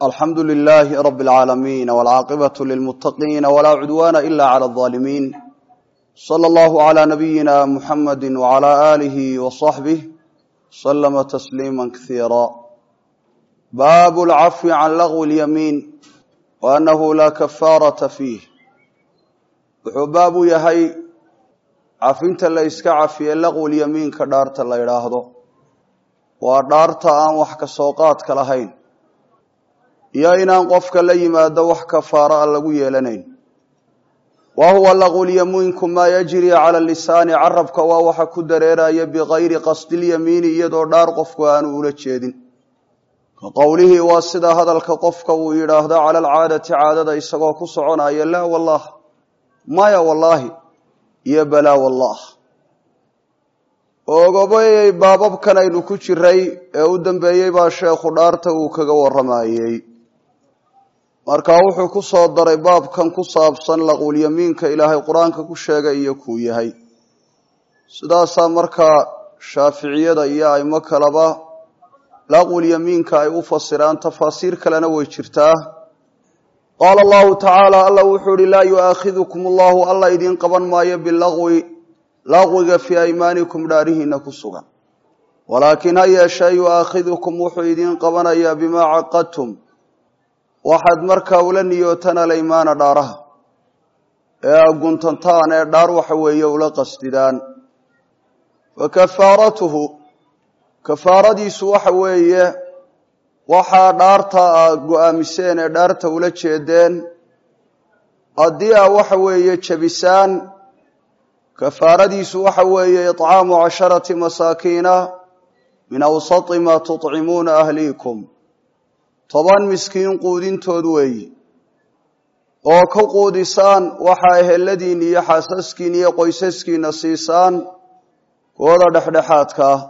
alxamdu lilaahi rabi اlcaalamiin wاlcaaqibatu lilmuttaqiina walaa cudwaana ila clى اظaalimiin slى allahu عlى nabiyina muxamadi wعlى aalihi waصaxbih slama tasliima kasiira baabu اlcafwi can lagwi اlyamiin waanahu laa kafaarata fiih wuxuu baabu yahay cafinta la yska cafiye laqwi lyamiinka dhaarta la idhaahdo waa dhaarta aan wax ka soo qaadka lahayn iyo inaan qofka la yimaado wax kafaaro a lagu yeelanayn wa huwa laqwulyamiinku maa yajri cala lisaani carabka waa waxa ku dareeraya bikayri qasdilyamiini iyadoo dhaar qofku aanu ula jeedin ka qowlihii waa sida hadalka qofka uu yidhaahdo cala alcaadati caadada isagoo ku soconaya laa wallah maya wallaahi iyo balaa wallah ogobayey baababkan aynu ku jiray ee u dambeeyey baa sheekhu dhaarta uu kaga warramayey marka wuxuu ku soo daray baabkan ku saabsan laqwulyamiinka ilaahay qur-aanka ku sheegay iyo kuu yahay sidaasaa markaa shaaficiyada iyo aimo kaleba laqwulyamiinka ay u fasiraan tafaasiir kalena way jirtaa qaala allahu tacaala alla wuxuu ihi laa yu'aakhidukum allahu alla idiin qaban maayo bilaqwi laqwiga fii aymaanikum dhaarihiina ku sugan walaakin ha yeeshee yu'aakhidukum wuxuu idiin qabanayaa bimaa caqadtum waxaad markaa ula niyootaan alaymaana dhaaraha ee aguntantaan ee dhaar waxa weeye ula qasdidaan fa kafaaratuhu kafaaradiisu waxa weeye waxaa dhaarta a go-aamiseen ee dhaarta ula jeedeen haddii a waxa weeye jebisaan kafaaradiisu waxa weeye iطcaamu casharati masaakiina min awsati maa tuطcimuuna ahliikum toban miskiin quudintood weeyi oo ka quudisaan waxaa eheladiin iyo xaasaskiin iyo qoysaskiina siisaan kooda dhexdhexaadka ah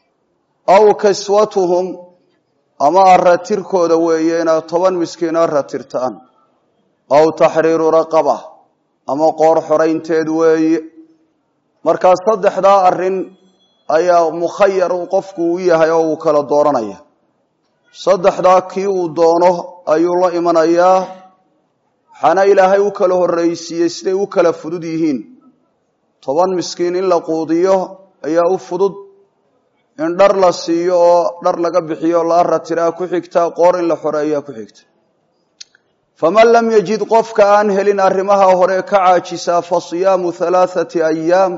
aw kiswatuhum ama aratirkooda weeye inaad toban miskiin aratirtaan aw taxriiru raqaba ama qoor xoraynteed weeye markaa saddexdaa arrin ayaa mukhayar qofku u yahay oo uu kala dooranaya saddexdaa kii uu doono ayuu la imanayaa waxaana ilaahay u kala horraysiiyey siday u kala fudud yihiin toban miskiin in la quudiyo ayaa u fudud in dhar la siiyo oo dhar laga bixiyo la aratiraa ku xigta qoor in la xoreeyaa ku xigta faman lam yajid qofka aan helin arrimaha hore ka caajisaa fa siyaamu halaathati ayaam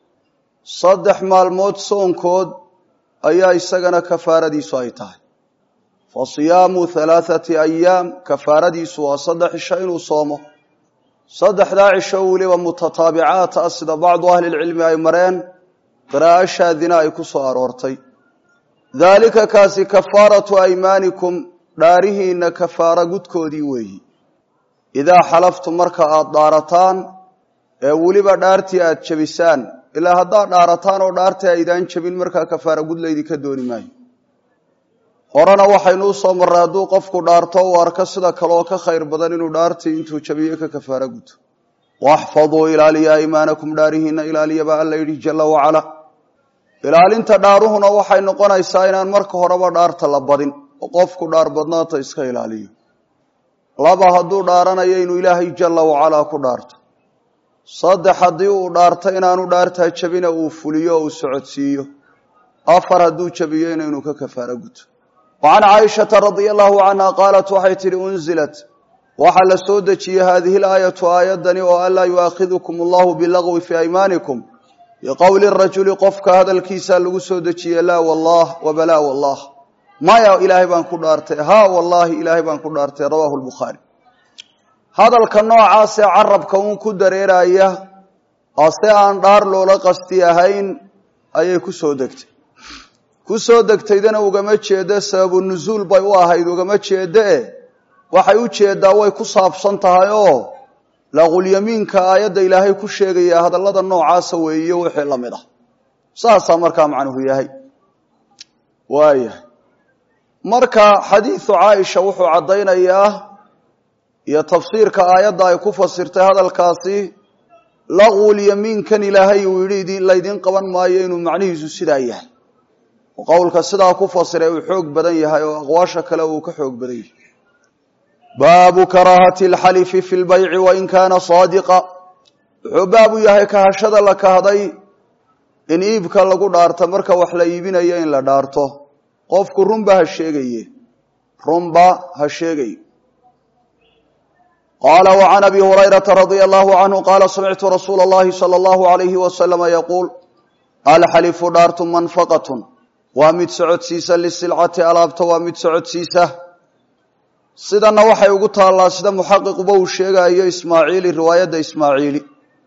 saddex maalmood soonkood ayaa isagana kafaaradiisu ay tahay fa siyaamu halaathati ayaam kafaaradiisu waa saddex cisho inuu soomo saddexdaa cisho weliba mutataabicaat ah sida bacdu ahlilcilmi ay mareen qiraa'o shaadina ay ku soo aroortay daalika kaasi kafaaratu aymaanikum dhaarihiinna kafaara gudkoodii weeyi idaa xalaftum marka aada dhaarataan ee weliba dhaartii aada jebisaan ilaa haddaad dhaarataan oo dhaartii aydaan jebin markaa kafaara gud laydinka dooni maayo horena waxaynu u soo marray hadduu qofku dhaarto uu arko sida kaleoo ka khayr badan inuu dhaartii intuu jabiyo ka kafaara guto waxfaduu ilaaliya aymaanakum dhaarihiina ilaaliyaba alla yidhi jalla wacala ilaalinta dhaaruhuna waxay noqonaysaa inaan marka horeba dhaarta la badin oo qofku dhaar badnaanta iska ilaaliyo laba hadduu dhaaranayo inuu ilaahay jalla wacalaa ku dhaarto saddex haddii uu dhaarto inaanu dhaartaa jabina uu fuliyo o uu socodsiiyo afar hadduu jabiyo inaynu ka kafaaro guto wa can caaishata radia allahu canha qaalat waxay tidhi unzilat waxaa la soo dejiyey haadihi laayatu aayaddani oo an laa yu'aakhidukum allahu bilagwi fii aymaanikum biqowli rajuli qofka hadalkiisaa lagu soo dejiyey laa wallah wabalaa wallah maya ilaahay baan ku dhaartay haa wallaahi ilaahay baan ku dhaartay rawaahu lbukhaari hadalka noocaasee carabka uun ku dareeraya ase aan dhaar loola qasti ahayn ayay ku soo degtay ku soo degtaydana ugama jeedo sababu nusuul bay u ahayd ugama jeedo e waxay u jeedaa way ku saabsan tahay oo laqulyamiinka aayadda ilaahay ku sheegaya hadallada noocaasa weeyo wixii la mid ah saasaa markaa macnuhu yahay waayahay marka xadiidu caaisha wuxuu caddaynayaa iyo tafsiirka aayadda ay ku fasirtay hadalkaasi laqwulyamiinkan ilaahay uu yidhi laydin qaban maayo inuu macnihiisu sidaa yahay oo qowlka sidaa ku fasiray uu xoog badan yahay oo aqwaasha kale uu ka xoog badan yahay baabu karaahati alxalifi fi lbayci wain kaana saadiqa wuxuu baabu yahay kahashada la kahday in iibka lagu dhaarto marka wax la iibinayo in la dhaarto qofku runba ha sheegaye runba ha sheegay qaala وعan abi hurayraةa radي allahu canhu qaala samictu rasuula اllahi salى اllahu عalayhi waslama yaquul alxalifu dhaartu manfaqat waa mid socodsiisa lisilcati alaabta waa mid socodsiisa sidana waxay ugu taallaa sida muxaqiquba uu sheegayo ismaaciili riwaayadda ismaaciili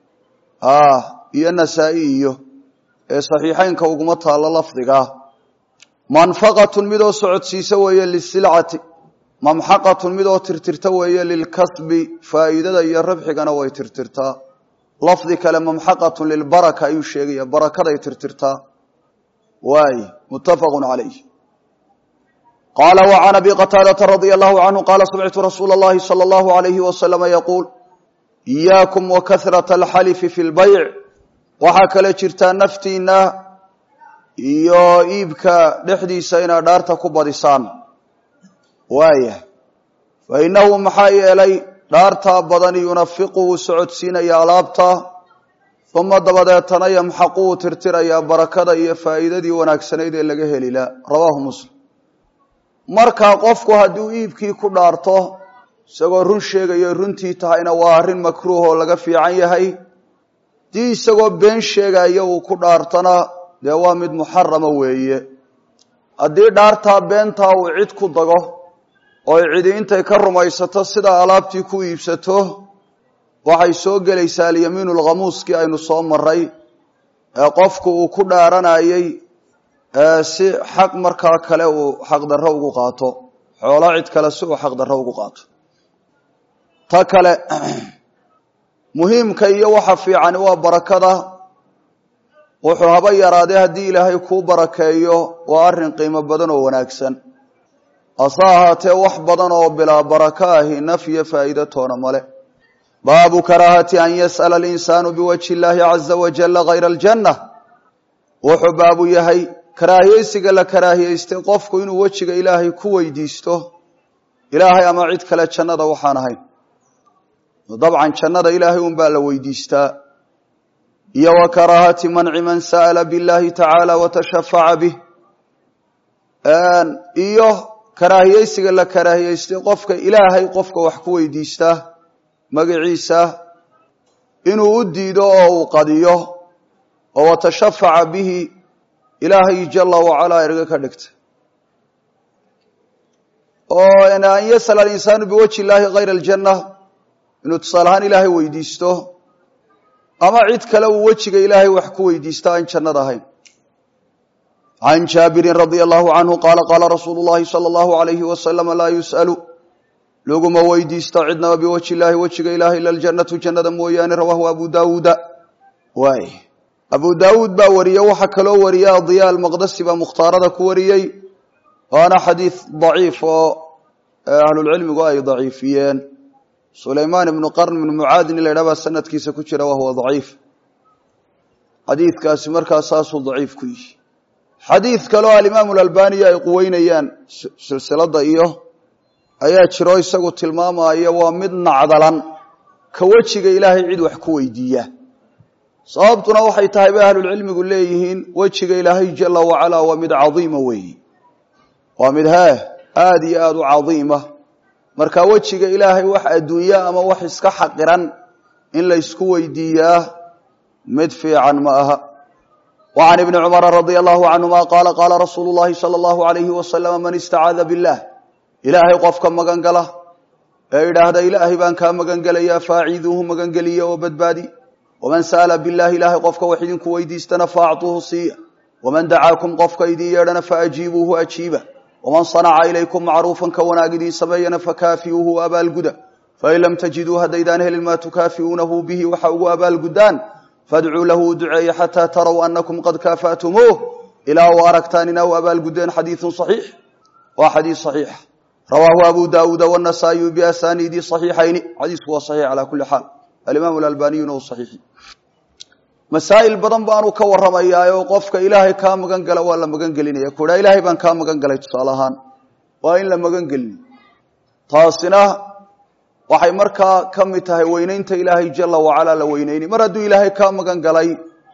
iyo nasaa-i iyo ee saxiixeynka uguma taallo lafdigaa manfaqatun midoo socodsiisa weeye lisilcati mamxaqatun midoo tirtirta weeye lilkasbi faa'iidada iyo rabxigana way tirtirtaa lafdi kale mamxaqatun lilbaraka ayuu sheegaya barakaday tirtirtaa waay muttafaqun calayh qaala وعan abi qataadata radia allahu canhu qaala samictu rasuula اllahi salى اllahu عalayhi waslama yaquul إiyaakum wakahraة alxalifi fi lbayc waxaa kale jirtaa naftiina iyo iibka dhexdiisa inaad dhaarta ku badisaan waaya fainahu maxaa yeelay dhaartaa badani yunafiqu wuu socodsiinaya alaabta uma dabadeetana yamxaqu wuu tirtirayaa barakada iyo faa'iidadii wanaagsanayd ee laga helila rawaahu muslim markaa qofku hadduu iibkii ku dhaarto isagoo run sheegayo runtii tahayna waa arrin makruuh oo laga fiican yahay dii isagoo been sheegayo uu ku dhaartana dee waa mid muxarama weeye haddii dhaartaa beentaa uu cid ku dago ooy cidi intay ka rumaysato sida alaabtii ku iibsato waxay soo gelaysaa alyamiinu lkhamuuskii aynu soo maray ee qofku uu ku dhaaranayey si xaq markaa kale uu xaqdarro ugu qaato xoolo cid kale si uu xaqdarro ugu qaato ta kale muhiimka iyo waxa fiicani waa barakada wuxuu haba yaraadee haddii ilaahay kuu barakeeyo waa arrin qiimo badan oo wanaagsan hase ahaatee wax badan oo bilaa barako ahi nafyo faa'iido toona male baabu karaahati an yas'ala alinsaanu biwajhi illaahi caza wajalla hayra aljanna wuxuu baabu yahay karaahiyeysiga la karaahiyeystay qofku inuu wejiga ilaahay ku weydiisto ilaahay ama cid kale jannada waxaan ahayn dabcan jannada ilaahay un baa la weydiistaa iyo wa karaahati manci man sa'ala biاllahi tacaala watashafaca bih iyo karaahiyeysiga la karaahiyeystay qofka ilaahay qofka wax ku weydiistaa magaciisa inuu u diido oo uu qadiyo oo watashafaca bihi ilaahay jala wacalaa erga ka dhigta oo an yasala alinsaanu biwajhi illaahi hayra aljanna inuu tusaale ahaan ilaahay weydiisto ama cid kale uu wejiga ilaahay wax ku weydiista aan jannada ahayn can jaabirin radia allahu canhu qaala qaala rasuulu llahi sala allahu alayhi wasalama laa yus'alu laguma weydiisto cidnaba biwajhi illaahi wejiga ilahay ila aljannatu jannada mooyaane rawaahu abu daawuuda waay abu daawuud baa wariye waxaa kaloo wariya adiya almaqdasi baa mukhtaarada ku wariyey waana xadiid daciif oo ahlulcilmigu ay daciifiyeen sulaymaan ibnu qarn ibnu mucaadin in la ydhah baa sanadkiisa ku jira wahuwa daciif xadiidkaasi markaa saasuu daciif ku yihi xadiid kaleo alimaamu alalbaniya ay quweynayaan silsilada iyo ayaa jiro isagu tilmaamaya waa mid nacdalan ka wejiga ilaahay cid wax ku weydiiya sababtuna waxay tahay bay ahlulcilmigu leeyihiin wejiga ilaahay jala wacalaa waa mid cadiima weeyi waa mid hee aada iyo aada u cadiima marka wejiga ilaahay wax adduunya ama wax iska xaqiran in la ysku weydiiyaa mid fiican ma aha wa can ibni cumara radia allahu canhuma qaala qaala rasuulu llahi sala allahu alayhi wasalama man istacaada billah ilaahay qofka magan gala ee idhaahda ilaahay baan kaa magan gelayaa faaciiduuhu magangeliya oo badbaadi waman sa'ala billahi ilaahay qofka wax idinku weydiistana faactuuhu siiya waman dacaakum qofka idin yeedhana faajiibuuhu ajiiba waman sanaca ilaykum macruufan ka wanaag idiin sameeyana fakaafiuuhu abaalguda fain lam tajiduu haddaydaan helin maa tukaafiuunahu bihi waxa ugu abaalgudaan fadcuu lahu u duceeye xataa taraw anakum qad kaafa'tumuuh ilaa u aragtaan inaa u abaalgudeen xadiiun saxiix waa xadiis saxiixa rawaahu abu daawuuda wanasaa-iyu biasaniidi saxiixayni xadiisku waa saxiix calaa kuli xaal alimaam alalbaniyuna u saxiixi masaa'il badan baanu ka warramayaa oo qofka ilaahay kaa magan gala waa la magan gelinaya kuhaa ilaahay baan kaa magan galay tusaale ahaan waa in la magan gelin taasina waxay markaa ka mid tahay weyneynta ilaahay jala wacalaa la weyneyni mar hadduu ilaahay ka magan galay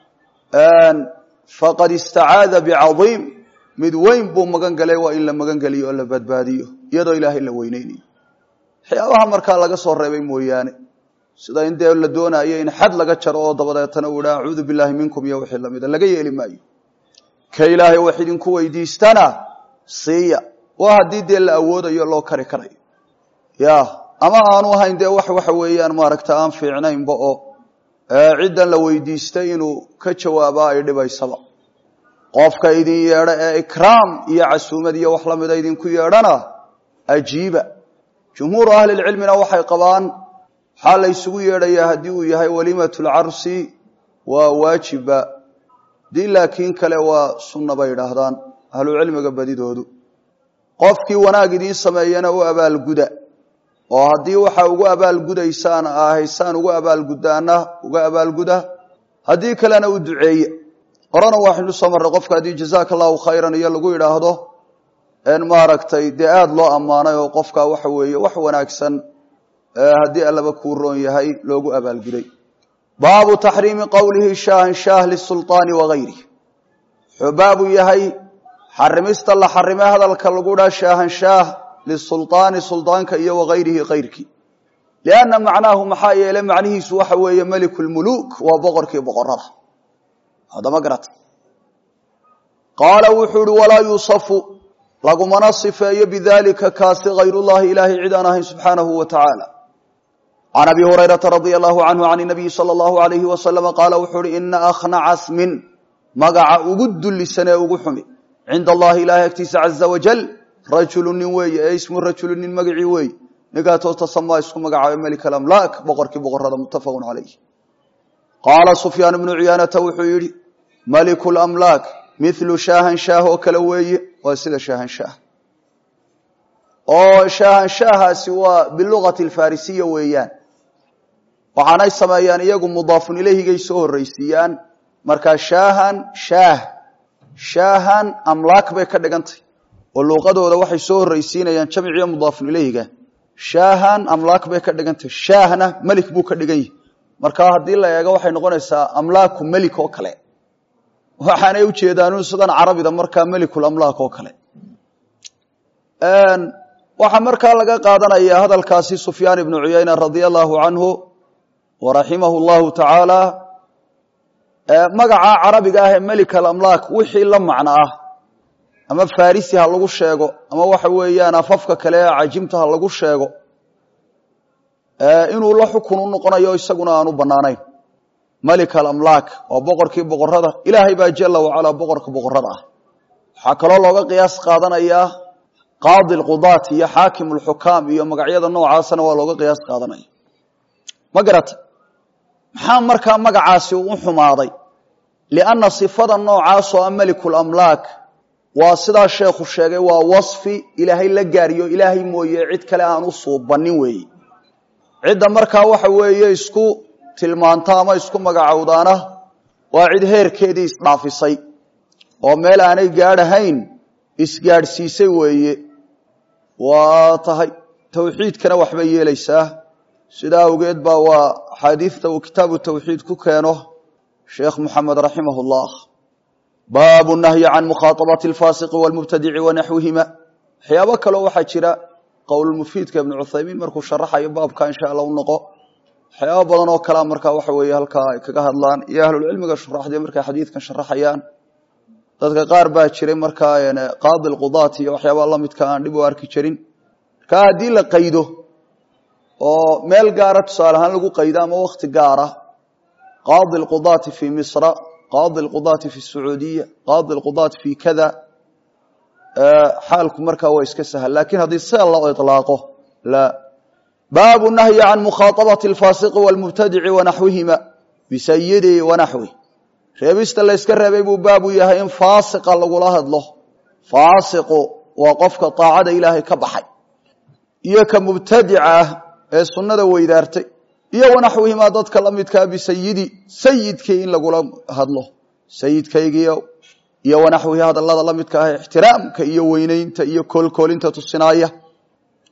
faqad istacaada bicadiim mid weyn buu magan galay waa in la magan geliyo oo la badbaadiyo iyadoo ilaahay la weyneynayo waxyaabaha markaa laga soo reebay mooyaane sida in dee la doonayo in xad laga jaro oo dabadeetana uu idha acuudu billahi minkum iyo wixii lamida laga yeeli maayo ka ilaahay wax idinku weydiistana siiya waa haddii dee la awoodayo loo kari karayo ya ama aanu ahayn dee wax waxa weeyaan maaragta aan fiicnaynba oo ciddan la weydiistay inuu ka jawaaba ay dhibaysaba qofka idin yeedha ee ikraam iyo casuumad iyo wax lamida idinku yeedhana ajiiba jumhuuru ahlilcilmina waxay qabaan waxaa la ysugu yeedhayaa haddii uu yahay walimatu lcarsi waa waajiba dii laakiin kale waa sunna bay idhaahdaan ahlucilmiga badidoodu qofkii wanaag idiin sameeyana u abaalguda oo haddii waxa ugu abaalgudaysaan ahaysaan ugu abaalgudaana uga abaalguda haddii kalena u duceeye horena waxaynu soo marray qofka haddii jazaaka allahu khayran iyo lagu yidhaahdo n maaragtay dee aada loo ammaanay oo qofka waxa weeye wax wanaagsan haddii allaba kuu roon yahay loogu abaalguday baabu taxriimi qowlihi shaahan shaah lisulطaani wagayrih wuxuu baabu yahay xarimista la xarime hadalka lagu dhaa shaahan shaah lisulطaani suldaanka iyo wagayrihi kayrkii lianna macnaahu maxaa yeele macnihiisu waxa weeye meliku lmuluuk waa boqorkii boqorada haddama garata qaala wuxuu ihi walaa yuusafu lagumana sifeeyo bidalika kaasi hayrullahi ilaahay cid aan ahayn subxaanahu wa tacaala can abi hurayrata radia allahu canhu can nabiyi sala allahu alayhi wasalama qaala wuxuu uhi ina akhnaca smin magaca ugu dullisan ee ugu xumi cinda allahi ilahay agtiisa caza wajal rajulu nin weeye ee ismu rajulu nin magacii weeye ninkaatoo tasamaa isku magacaabay melik alamlaak boqorkii boqorada muttafaqun calayh qaala sufyaan ibnu ciyaanata wuxuu yidhi maliku lamlaak milu shaahan shaah oo kale weeye waa sida shaahan shaah oo shaahan shaahaasi waa bilugati alfarisiya weeyaan waxaanay sameeyaan iyagu mudaafun ilayhigay soo horreysiiyaan markaa shaahan shaah shaahan amlaak bay ka dhigantay oo luuqadooda waxay soo horreysiinayaan jamciyo mudaafun ilayhiga shaahan amlaak bay ka dhigantay shaahna melik buu ka dhigan yahi markaa haddii la eego waxay noqonaysaa amlaaku melik oo kale waxaanay ujeedaanu sidan carabida markaa melikulamlaak oo kale waxaa markaa laga qaadanaya hadalkaasi sufyaan ibnu cuyayna radia allahu canhu wa raximahu llahu tacaala magaca carabiga ah ee melik alamlaak wixii la macno ah ama farisi ha lagu sheego ama waxa weeyaan afafka kale ee cajimta ha lagu sheego inuu la xukun u noqonayo isaguna aan u banaanayn malik alamlaak waa boqorkii boqorada ilaahay baa jala wacalaa boqorka boqorada ah waxaa kaloo looga qiyaas qaadanayaa qaadi lqudaat iyo xaakim lxukaam iyo magacyada noocaasana waa looga qiyaas qaadanaya ma garata maxaa markaa magacaasi u xumaaday lianna sifada noocaasoo a melikulamlaak waa sidaa sheekhu sheegay waa wasfi ilaahay la gaariyo ilaahay mooye cid kale aan u suubanin weeye cidda markaa waxa weeye isku tilmaanta ama isku magacowdaana waa cid heerkeedii isdhaafisay oo meel aanay gaadhahayn isgaadhsiisay weeye waa tahay tawxiidkana waxbay yeelaysaa sidaa awgeed baa waa axaadiidta uu kitaabu tawxiid ku keeno sheekh moxamed raximah llah baabu nahyi can mukhaaabati alfaasiqi walmubtadici wanaxwihima waxyaabo kaleo waxaa jira qowlmufiidka ibnu cuthaymiin markuu sharaxayo baabka insha alla u noqo waxyaaba badan oo kalea markaa waxa weeye halkaa ay kaga hadlaan iyo ahlulcilmiga shuraxdee markay xadiidkan sharaxayaan dadka qaar baa jiray markaa qaadi lqudaat iyo waxyaabaa lamidka aan dhib u arki jirin markaa haddii la qaydo oo meel gaara tusaale ahaan lagu qaydo ama wakti gaara qaadi lqudaati fi misra qaadi lqudaati fi sacuudiya qaadi lqudaati fi kada xaalku markaa waa iska sahal lakin haddii sida loo ilaaqo la baabu nahyi can mukhaaabati alfaasiqi walmubtadici wanaxwihima bisayidi wanaxwi reebista layska reebay buu baabu yahay in faasiqa lagula hadlo faasiqu waa qofka daacada ilaahay ka baxay iyo ka mubtadica ah ee sunnada weydaartay iyo wanaxwihimaa dadka la midkaa bisayidi sayidkii in lagula hadlo sayidkaygiio iyo wanaxwihi hadallada la midka ah ixtiraamka iyo weyneynta iyo koolkoolinta tusinaaya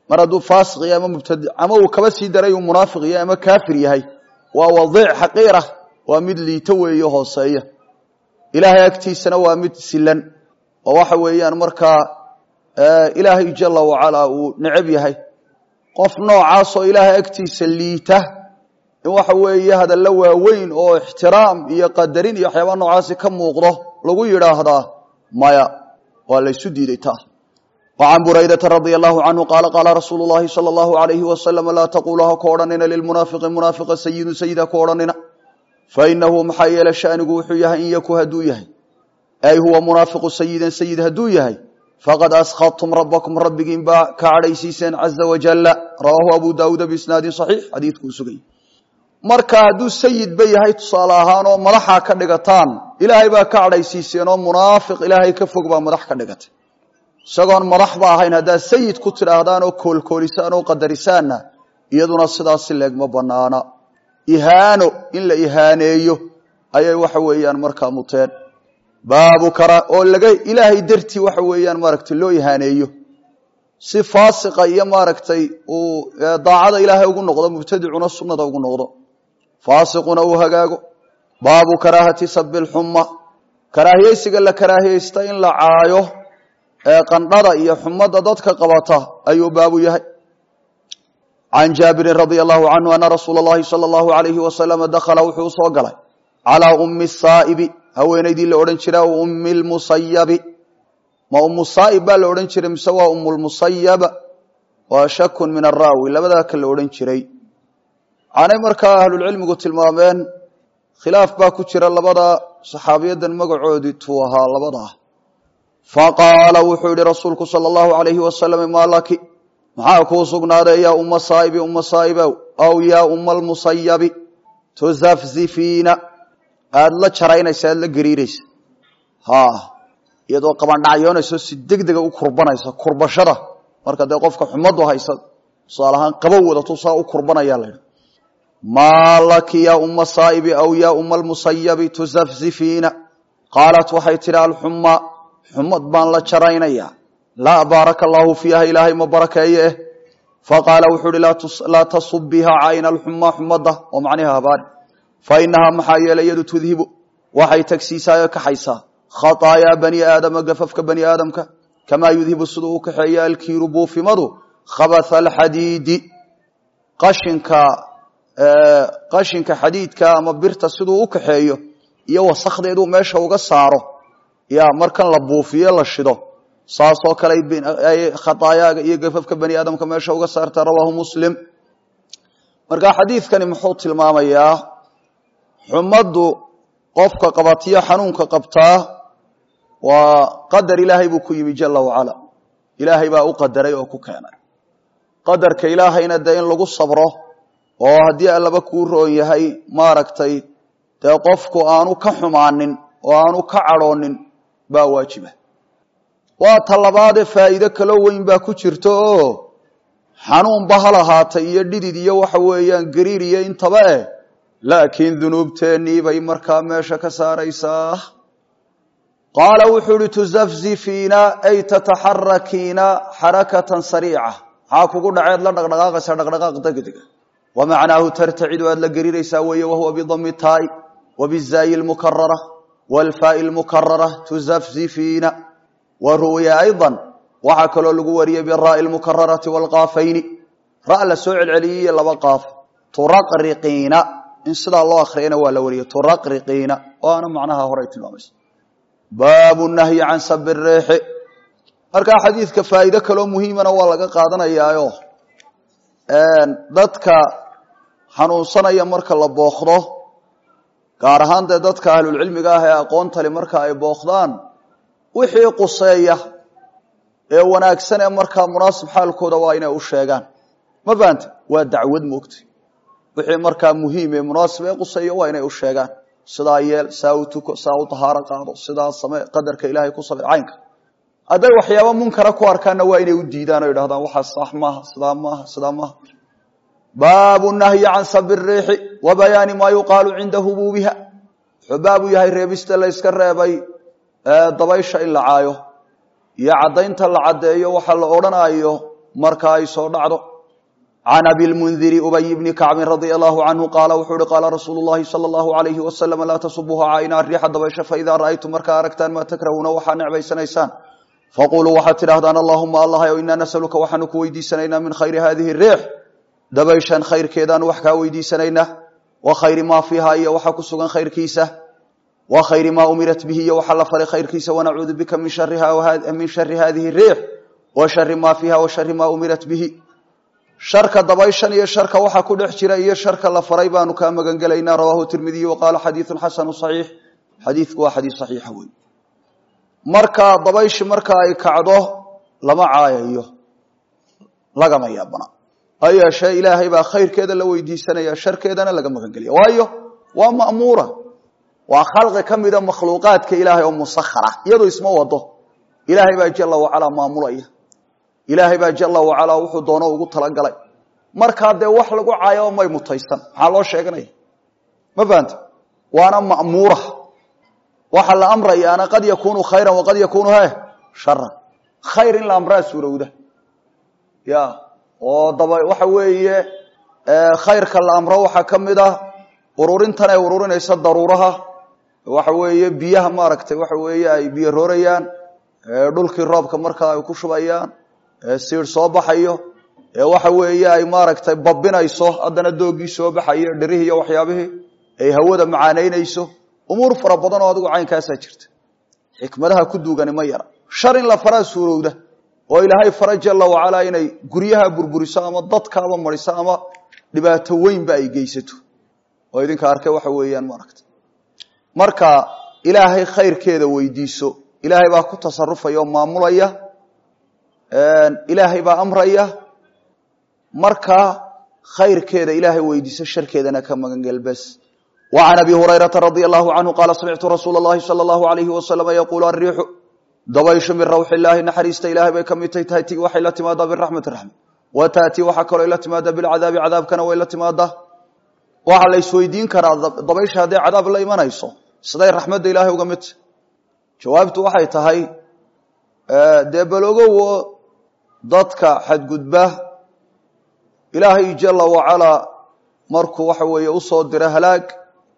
mar hadduu faasiq yahay ama mubtadi ama uu kaba sii daray uu munaafiq yahay ama kaafir yahay waa wadiic xaqiira waa mid liito weeye hooseeya ilaahay agtiisana waa mid silan oo waxa weeyaan markaa ilaahay jala wacalaa uu necab yahay qof noocaasoo ilaahay agtiisa liita in waxa weeye hadalla waaweyn oo ixtiraam iyo qadarin iyo waxyaaba noocaasi ka muuqdo lagu yidhaahdaa maya waa laysu diiday taa وعن بريدة رضي الله عنه قال قال رسول الله صلى الله عليه وسلم لا تقولها كورننا للمنافق منافق سيد سيد كورننا فإنه محيل شأنه وحيه إن يكو هدويه أي هو منافق سيدا سيد هدويه فقد أسخطتم ربكم ربكم با كعليسيسا عز وجل رواه أبو داود بإسناد صحيح حديث كوسقي marka hadduu sayid ba yahay tusaale ahaan oo madaxa ka dhigataan ilaahay baa ka cadhaysiiseen oo munaafiq ilaahay ka fog baa madax ka dhigatay isagoon madaxba ahayn haddaad sayid ku tidhaahdaan oo koolkoolisaan oo qadarisaanna iyaduna sidaasi leegma banaana ihaano in la ihaaneeyo ayay waxa weeyaan markaa muteen baabu kara oo laga ilaahay dartii waxa weeyaan maaragtay loo ihaaneeyo si faasiqa iyo maaragtay uu daacada ilaahay ugu noqdo mubtadicuna sunnada ugu noqdo faasiquna uu hagaago baabu karaahati sabi lxuma karaahiyeysiga la karaahiyeysta in la caayo ee qandhada iyo xumada dadka qabata ayuu baabu yahay can jaabirin radia allahu canhu ana rasuula اllahi salى اllahu alayhi wasalama dakhala wuxuu usoo galay calaa ummi saa'ibi haweenaydii la odhan jira ummi lmusayabi ma umu saa'ib baa la odhan jiray mise waa umulmusayab waa shakun min araawi labadaa ka la odhan jiray waxaanay markaa ahlulcilmigu tilmaameen khilaaf baa ku jira labada saxaabiyadan magacoodii tuu ahaa labadaa faqaala wuxuu yihi rasuulku sala allahu alayhi wasalam maa laki maxaa kuu sugnaaday yaa umma saa'ibi umma saa'ibow aw yaa umma almusayabi tuzafzifiina aada la jaraynaysa aada la gariiraysa ha iyadoo qabandhacyoonayso si deg dega u kurbanaysa kurbashada marka dee qofka xumadu haysa tusaale ahaan qabow wadato saa u kurbanaya la yidhi maa laki yaa umma saa'ibi aw yaa umma almusayabi tuzafzifiina qaalat waxay tidhi alxuma xumad baan la jaraynayaa laa baaraka allaahu fiiha ilaahay ma barakeeye eh faqaala wuxuu uhi laa tasubiha cayna alxuma xumada oo macniha habaari fa inahaa maxaa yeelay yadu tudhibu waxay tagsiisaayo kaxaysaa khaطaayaa bani aadama gafafka bani aadamka kamaa yudhibu siduu u kaxeeya alkiiru buufimadu khabatha alxadiidi qashinka qashinka xadiidka ama birta siduu u kaxeeyo iyo wasakdeeduu meesha uga saaro ya markan la buufiyo la shido saasoo kale ay khaطaayaaga iyo gafafka bani aadamka meesha uga saarta rawaahu muslim marka xadiidkani muxuu tilmaamayaa xumaddu qofka qabatiyo xanuunka qabtaa waa qadar ilaahay buu ku yimi jala wacala ilaahay baa u qadaray oo ku keenay qadarka ilaahayna dee in lagu sabro oo haddii allaba kuu roon yahay maaragtay dee qofku aanu ka xumaanin oo aanu ka cadhoonin baa waajiba waa ta labaadee faa'iido kaloo weyn baa ku jirta oo xanuunba ha lahaatay iyo dhidid iyo waxa weeyaan gariir iyo intaba eh laakiin dunuubteennii bay markaa meesha ka saaraysaa qaala wuxuu uhi tuzafzifiina ay tataxarakiina xarakatan sariica maxaa kugu dhaceed la dhaqdhaqaaqaysa dhaqdhaqaaq degdega wa macnaahu tartacidu aad la gariiraysaa weeye wahuwa bidami taai wa bizaayi lmukarara waalfaai lmukarara tuzafzifiina wa ruwiya ayضa waxaa kaloo lagu wariyey biraai lmukararati waalkaafayni ra la soo celceliyey laba qaaf turaqriqiina in sidaa loo akriyana waa la wariyey turaqriqiina waana macnaha horey tilmaamaysa baabu nahyi can sabi reexi markaa xadiidka faa'iide kaloo muhiimana waa laga qaadanayaayo dadka xanuunsanaya marka la bookdo gaar ahaan dee dadka ahlulcilmiga ah ee aqoontali marka ay bookdaan wixii quseeya ee wanaagsan ee markaa munaasib xaalkooda waa inay u sheegaan ma fahamte waa dacwad moogtay wixii markaa muhiim ee munaasib ee quseeya waa inay u sheegaan sidaa yeel saa u tuko saa u tahaaro qaado sidaa same qadarka ilaahay ku sabir caynka hadday waxyaaba munkara ku arkaanna waa inay u diidaan o idhahdaan waxaa sax maaha sidaa maaha sidaa maaha baabu nahyi can sabi riixi wa bayaani maa yuqaalu cinda hubuubiha wuxuu baabu yahay reebista la yska reebay dabaysha in la caayo iyo caddaynta la caddeeyo waxa la odhanayo marka ay soo dhacdo can abi lmundiri ubay bni kacbin radia allahu canhu qaala wuxuu uhi qaala rasuulu llahi sala allahu alayhi wasalam laa tasubuuha cayna riixa dabaysha faidaa ra'aytum markaa aragtaan maa takrahuuna waxaa necbaysanaysaan faquluu waxaad tidhahdaan allahuma allah o inaa nasaluka waxaanu ku weydiisanaynaa min khayri hadihi riix dabayshan khayrkeedaanu wax kaa weydiisanaynaa wa khayri maa fiiha iyo waxa ku sugan khayrkiisa wa khayri maa umirat bihi iyo waxa la faray khayrkiisa wanacuudu bika min min shari hadihi riix wa shari maa fiiha wa shari maa umirat bihi sharka dabayshan iyo sharka waxa ku dhex jira iyo sharka la faray baanu kaa magangelaynaa rawahu tirmidiy wa qaala xadiiun xasanu saxiix xadiidku waa xadiis saxiixa wey marka dabayshi marka ay kacdo lama caayayo lagama yaabana ha yeeshee ilaahay baa khayrkeeda la weydiisanaya sharkeedana laga magangelaya waayo waa ma'muura waa khalqi ka mida makhluuqaadka ilaahay oo musakhara iyadoo isma wado ilaahay baa jala wacalaa maamulaya ilaahay baa jala wacalaa wuxuu doono ugu talagalay markaa dee wax lagu caayo may mutaysan maxaa loo sheeganaya ma fahanta waana ma'muura waxaa la amrayaana qad yakunu khayran waqad yakunu he sharan khayr in la amraa suurowda ya oo daba waxa weeye khayrka la amro waxaa ka mid ah ururintan ay ururinaysa daruuraha waxa weeye biyaha maaragtay waxa weeye ay biyo roorayaan dhulkii roobka markaa ay ku shubayaan siir soo baxayo waxa weeye ay maaragtay babinayso haddana doogii soo baxayo dhirihii iyo waxyaabihii ay hawada macaanaynayso umuur fara badan oo adigu caynkaasaa jirta xikmadaha ku duugani ma yara shar in la faraa suurowda oo ilaahay fara jala wacalaa inay guryaha burburiso ama dadkaaba mariso ama dhibaato weynba ay geysato oo idinka arkay waxa weeyaan maaragta marka ilaahay khayrkeeda weydiiso ilaahay baa ku tasarufaya oo maamulaya ilaahay baa amraya marka khayrkeeda ilaahay weydiiso sharkeedana ka magangel bes وعن أبي هريرة رضي الله عنه قال سمعت رsuuل اللhi صلى الله عليه وسلم يقول الريح dabayshu min rawx الlahi naxariista ilahay bay ka midtay taati waxay la timaadaa biraxmati raxma wa taati waxaa kaloo la timaada bilcadaabi cadaabkana way la timaadaa waxaa la isweydiin karaa dabaysha hadday cadaab la imanayso siday raxmadda ilahay uga midta jawaabtu waxay tahay dee balogowo dadka xadgudba ilaahay jala wacalaa markuu waxa weeye usoo diro halaag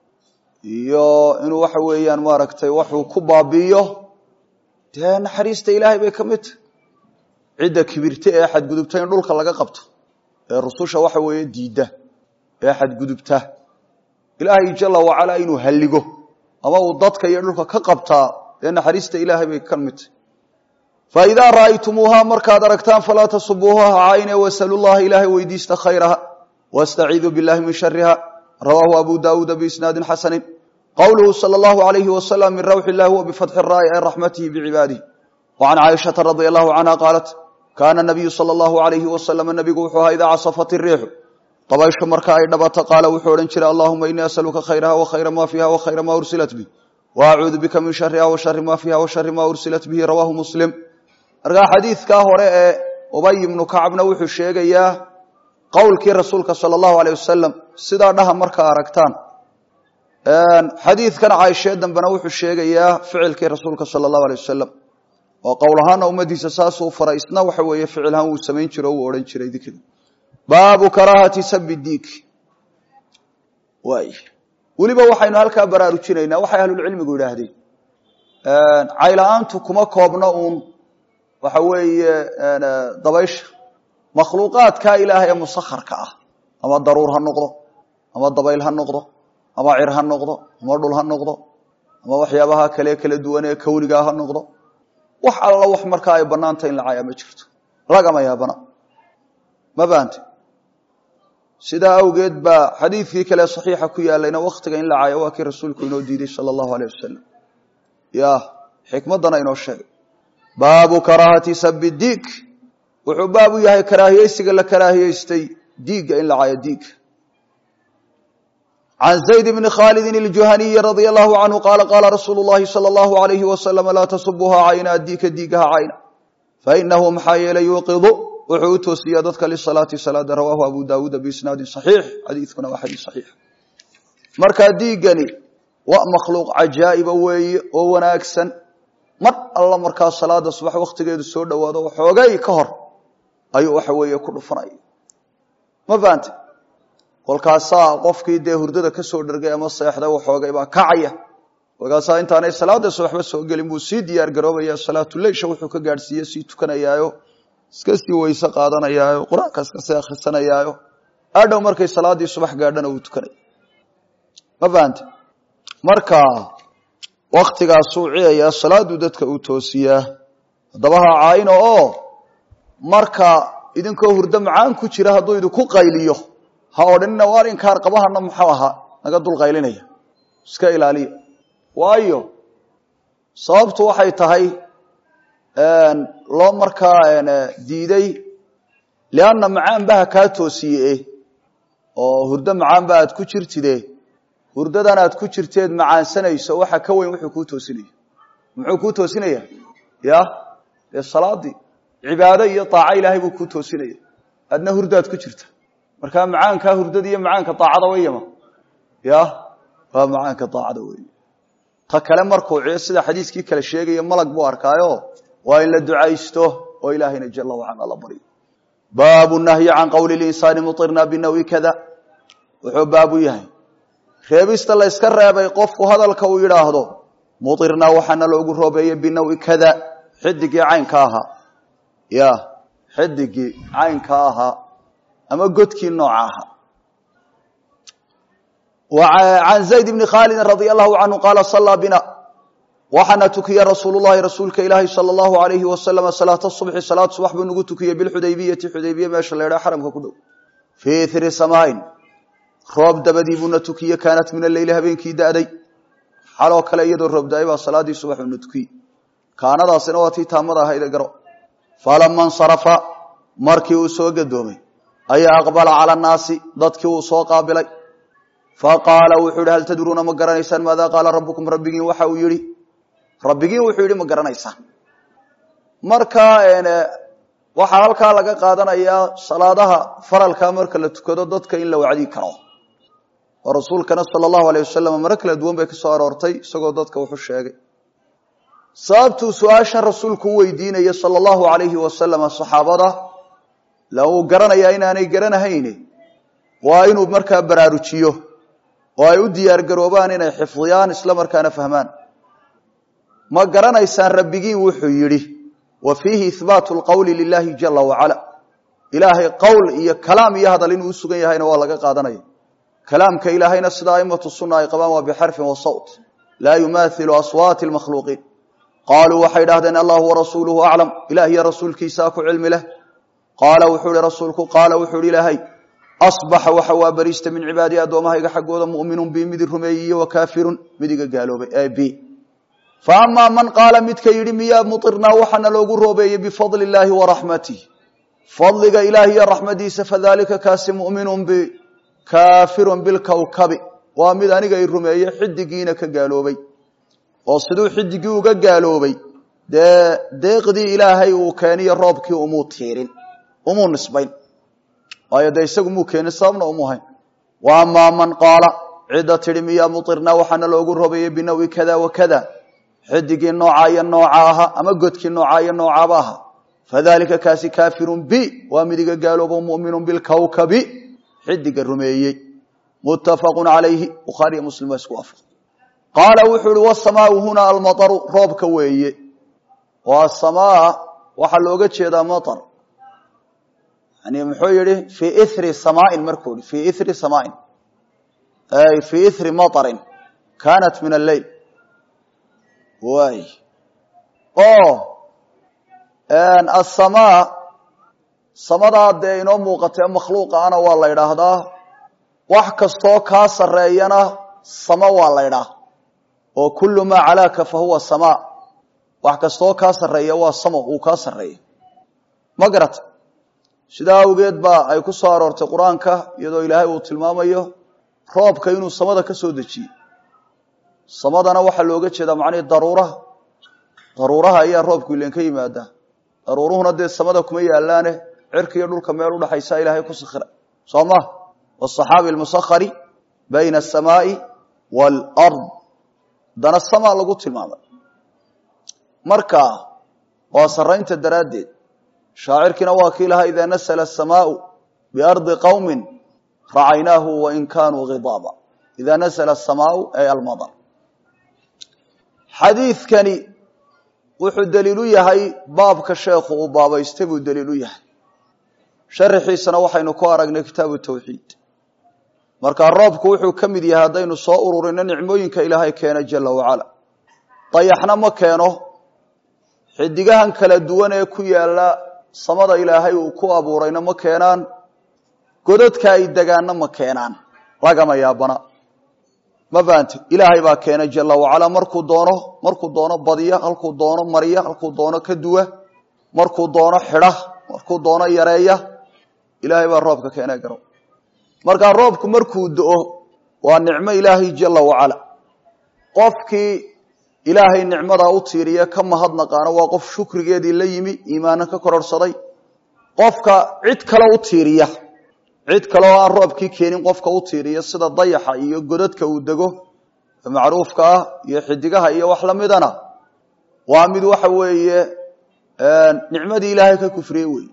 iyo inuu waxa weeyaan maaragtay waxuu ku baabi'iyo dee naxariista ilaahay bay ka mid tahay cidda kibirta ee xadgudubta in dhulka laga qabto ee rususha waxa weeye diidda ee xadgudubta ilaahay jala wacalaa inuu halligo ama uu dadka iyo dhulka ka qabtaa dee naxariista ilaahay bay ka mid tahay faidaa ra'aytumuuhaa markaad aragtaan falaa tasubuuha cayne wasalu llaha ilaahay weydiista khayraha واstciidu bاllahi min shariha rawaahu abu dawuuda biisnaadi xasani qowluhu salى اllahu عalayhi waslm min rawxi اllahi wa bifatxi الraa'i ay raxmatihi bicibaadihi وcan caaishaةa radi allahu canha qaalat kana nabiyu salى اllahu عalayhi waslm nabigu wuxuu ahaa idaa casafat الriixu dabayshu marka ay dhabato qaala wuxuu odhan jiray allahuma inii asaluka khayraha وkhayra ma fiiha وkhayra ma ursilat bih وacuudu bika min shariha وshari ma fiiha وshari ma ursilat bihi rawaahu muslim markaa xadiidkaa hore ee ubay ibnu kacbna wuxuu sheegayaa qowlkii rasuulka sala allahu aleyh wasalam sidaa dhaha markaa aragtaan xadiidkan caaishee dambena wuxuu sheegayaa ficilkii rasuulka sala allahu aleyh wasalam oo qowl ahaana ummadiisa saasuu faray isna waxa weeye ficilhaan wuu samayn jiro o wuu odhan jiray dikriga baabu karaahati sabi diig waay weliba waxaynu halkaa baraarujinaynaa waxay ahlulcilmigu yidhaahdeen cayla-aantu kuma koobna uun waxa weeye dabaysha makhluuqaadkaa ilaahay ee musakharka ah ama daruur ha noqdo ama dabayl ha noqdo ama cir ha noqdo ama dhul ha noqdo ama waxyaabaha kale kala duwan ee kawnigaa ha noqdo wax alla wax markaa ay banaanta in la caayaa ma jirto lagama yaabana ma bahante sidaa awgeed baa xadiidkii kale saxiixa ku yaalayna wakhtiga in la caayo waa kii rasuulku inoo diiday sala allahu aleyh wasalam ya xikmaddana inoo sheegay baabu karaahati sabi diig wuxuu baab u yahay karaahiyeysiga la karaahiyeystay diigga in la caayo diigga can zayd bni khaalidin iljuhaniyi radia allahu canhu qaala qaala rasuulu llahi sala allahu alayhi wasalam laa tasubuha cayna diika diigaha cayna fainahu maxaa yeelay yuuqidu wuxuu u toosiyaa dadka lisalaati salaada rawaahu abu daawuuda biisnaadin saxiix xadiidkuna waa xadiis saxiix markaa diiggani waa makhluuq cajaa'iba weeye oo wanaagsan mar alla markaa salaada subax wakhtigeedu soo dhowaado waxoogay ka hor ayuu waxa weeye ku dhufanaya ma fahante kolkaasaa qofkii dee hurdada ka soo dhergay ama seexday waxoogay baa kacaya kolkaasaa intaanay salaadaas waxba soo gelin buu sii diyaar garoobaya salaatuleysha wuxuu ka gaadhsiiye sii tukanayaayo iska sii weyse qaadanayaayo qur-aanka iska sii akhrisanayaayo adhow markay salaaddii subax gaadhana uu tukanaya ma fahante marka waktigaasuu ciyayaa salaaduu dadka uu toosiyaa haddaba ha caayino oo marka idinkoo hurdo macaan ku jira hadduu idinku qayliyo ha odhanina waar inkaar qabahana muxuu ahaa naga dul qaylinaya iska ilaaliya waayo sababtu waxay tahay loo markaa diiday lianna macaan baha kaa toosiye oo hurdo macaan ba aad ku jirtide hurdadan aad ku jirteed macaansanayso waxa ka weyn wuxuu kuu toosinaya muxuu kuu toosinaya ya dee salaadii cibaado iyo daaco ilaahay buu kuu toosinaya adna hurdaad ku jirta markaa macaankaa hurdada iyo macaanka daacada weyama ya waa macaanka daacada wey ta kale markuu ciyo sida xadiiskii kale sheegaya malag buu arkaayo waa in la ducaysto oo ilaahayna jala wacala la baryo baabu nahyi can qowli linsaani muirna binawi kada wuxuu baabu yahay reebista la yska reebay qofku hadalka uu yidhaahdo muirnaa waxaana loogu roobeeyey binawi kada xidigii caynka ahaa ya xidigii caynka ahaa ama godkii nooca ahaa can zayd bni khaalidi radia allahu canhu qaala sallaa bina waxaana tukiya rasuulu llahi rasuulka ilaahi sala allahu alayhi wasalama salaata subxi salaad subax buu nagu tukiyey bilxudaybiyati xudaybiye meesha la ydhaha xaramka ku dhow fii ithri samaain roob dabadii buuna tukiye kaanat min alleyli habeenkii da'day xaloo kale iyadoo roob da-ay baa salaadii subax uuna tukiyey kaanadaasina waa tii taamada ahayde garo falama nsarafa markii uu soo gadoomay ayaa aqbala cala annaasi dadkii uu soo qaabilay faqaala wuxuu yihi hal tadruuna ma garanaysaan maada qaala rabbukum rabbigiin waxa uu yihi rabbigiin wuxuu yihi ma garanaysaan marka waxaa halkaa laga qaadanayaa salaadaha faralka marka la tukado dadka in la wacdi karo oo rasuulkana sala allahu alayh wasalam maro kala duwan bay kasoo aroortay isagoo dadka wuxu sheegay sababtuu su-aashan rasuulku u weydiinaya sala allahu alayhi wasalama saxaabada la uu garanayaa inaanay garanahayne waa inuu markaa baraarujiyo oo ay u diyaar garoobaan inay xifdiyaan isla markaana fahmaan ma garanaysaan rabbigiin wuxuu yidhi wa fiihi ihbaatu lqowli lilahi jala wacala ilaahay qowl iyo kalaam iyo hadal inuu usugan yahayna waa laga qaadanaya kalaamka ilaahayna sida aimatu sunna ay qabaan waa bixarfin wa sawt laa yumaathilu aswaati lmakhluuqiin qaaluu waxay idhahdeen allahu warasuuluhu aclam ilah iyo rasuulkiisaa ku cilmi leh qaala wuxuu ihi rasuulku qaala wuxuu ihi ilaahay asbaxa waxa waa bariista min cibaadii addoommahayga xaggooda mu'minun bi midi rumeeyiyo wa kaafirun midiga gaaloobay ee b fa amaa man qaala midka yidhi miyaa muirnaa waxaana loogu roobeeyey bifadli illaahi wa raxmatih fadliga ilaah iyo raxmadiisa fadalika kaasi mu'minun bi kaafirun bilkawkabi waa mid aniga i rumeeye xidigiina ka gaaloobay oo siduu xidigii uga gaaloobay dee deeqdii ilaahay uu keeniyo roobkii umuu tiirin umuu nisbayn waayo dee isagu muu keenin sababna umuu hayn wa amaa man qaala cidda tidhi miyaa muirnaa waxaana loogu roobeeyey binawi kada wa kada xidigii nooca iyo nooca ahaa ama godkii nooca iyo noocaaba ahaa fadalika kaasi kaafirun bi waa midiga gaaloobo muminun bilkawkabi xidiga rumeeyey muttafaqu calayhi bukhaariyo muslim waa isku waafaq qaala wuxuu ihi wasamaau huna almaaru roobka weeye oo asamaa waxaa looga jeedaa maar yani muxuu yihi fii iri samaain markuu yihi fii iri samaain ay fii iri maarin kaanat min alleyl waay oo asamaa samadaa dee inoo muuqatee makhluuqa ana waa la idhaahdaa wax kastoo kaa sareeyana sama waa la ydhaah oo kullu maa calaaka fa huwa samaa wax kastoo kaa sarreeya waa samo uu kaa sarreeya ma garata sidaa awgeed baa ay ku soo aroortay qur-aanka iyadoo ilaahay uu tilmaamayo roobka inuu samada ka soo dejiyey samadana waxaa looga jeedaa macnihii daruuraha daruuraha ayaa roobku ilen ka yimaadaa daruuruhuna dee samada kuma yaalaane cirka iyo dhulka meel udhaxaysa ilaahay ku sakhira soo ma wasaxaabi almusakhari bayna asamaai waalard dana samaa lagu tilmaamay marka waa sarraynta daraaddeed shaacirkiina waa kii lahaa idaa nasla asamaau biardi qowmin racaynaahu wain kaanuu khidaaba idaa nasla asamaau ay almadar xadiidkani wuxuu daliil u yahay baabka sheekhu uu baabaystay buu daliil u yahay sharaxiisana waxaynu ku aragnay kitaabu tawxiid markaa roobku wuxuu ka mid yahay haddaynu soo ururino nicmooyinka ilaahay keena jala wacala dayaxna ma keeno xidigahan kala duwan ee ku yaala samada ilaahay uu ku abuurayna ma keenaan godadka ay degaanna ma keenaan lagama yaabana ma fahanti ilaahay baa keena jala wacala markuu doono markuu doono badiya halkuu doono mariya halkuu doono ka duwa markuu doono xidha markuu doono yareeya ilaahay baa roobka keena garo markaa roobku markuu do-o waa nicmo ilaahay jala wacala qofkii ilaahay nicmadaa u tiiriya ka mahadnaqaano waa qof shukrigeedii la yimi iimaana ka kororhsaday qofka cid kale u tiiriya cid kale oo aan roobkii keenin qofka u tiiriya sida dayaxa iyo godadka uu dego macruufka ah iyo xidigaha iyo wax lamidana waa mid waxa weeye nicmadii ilaahay ka kufriye wey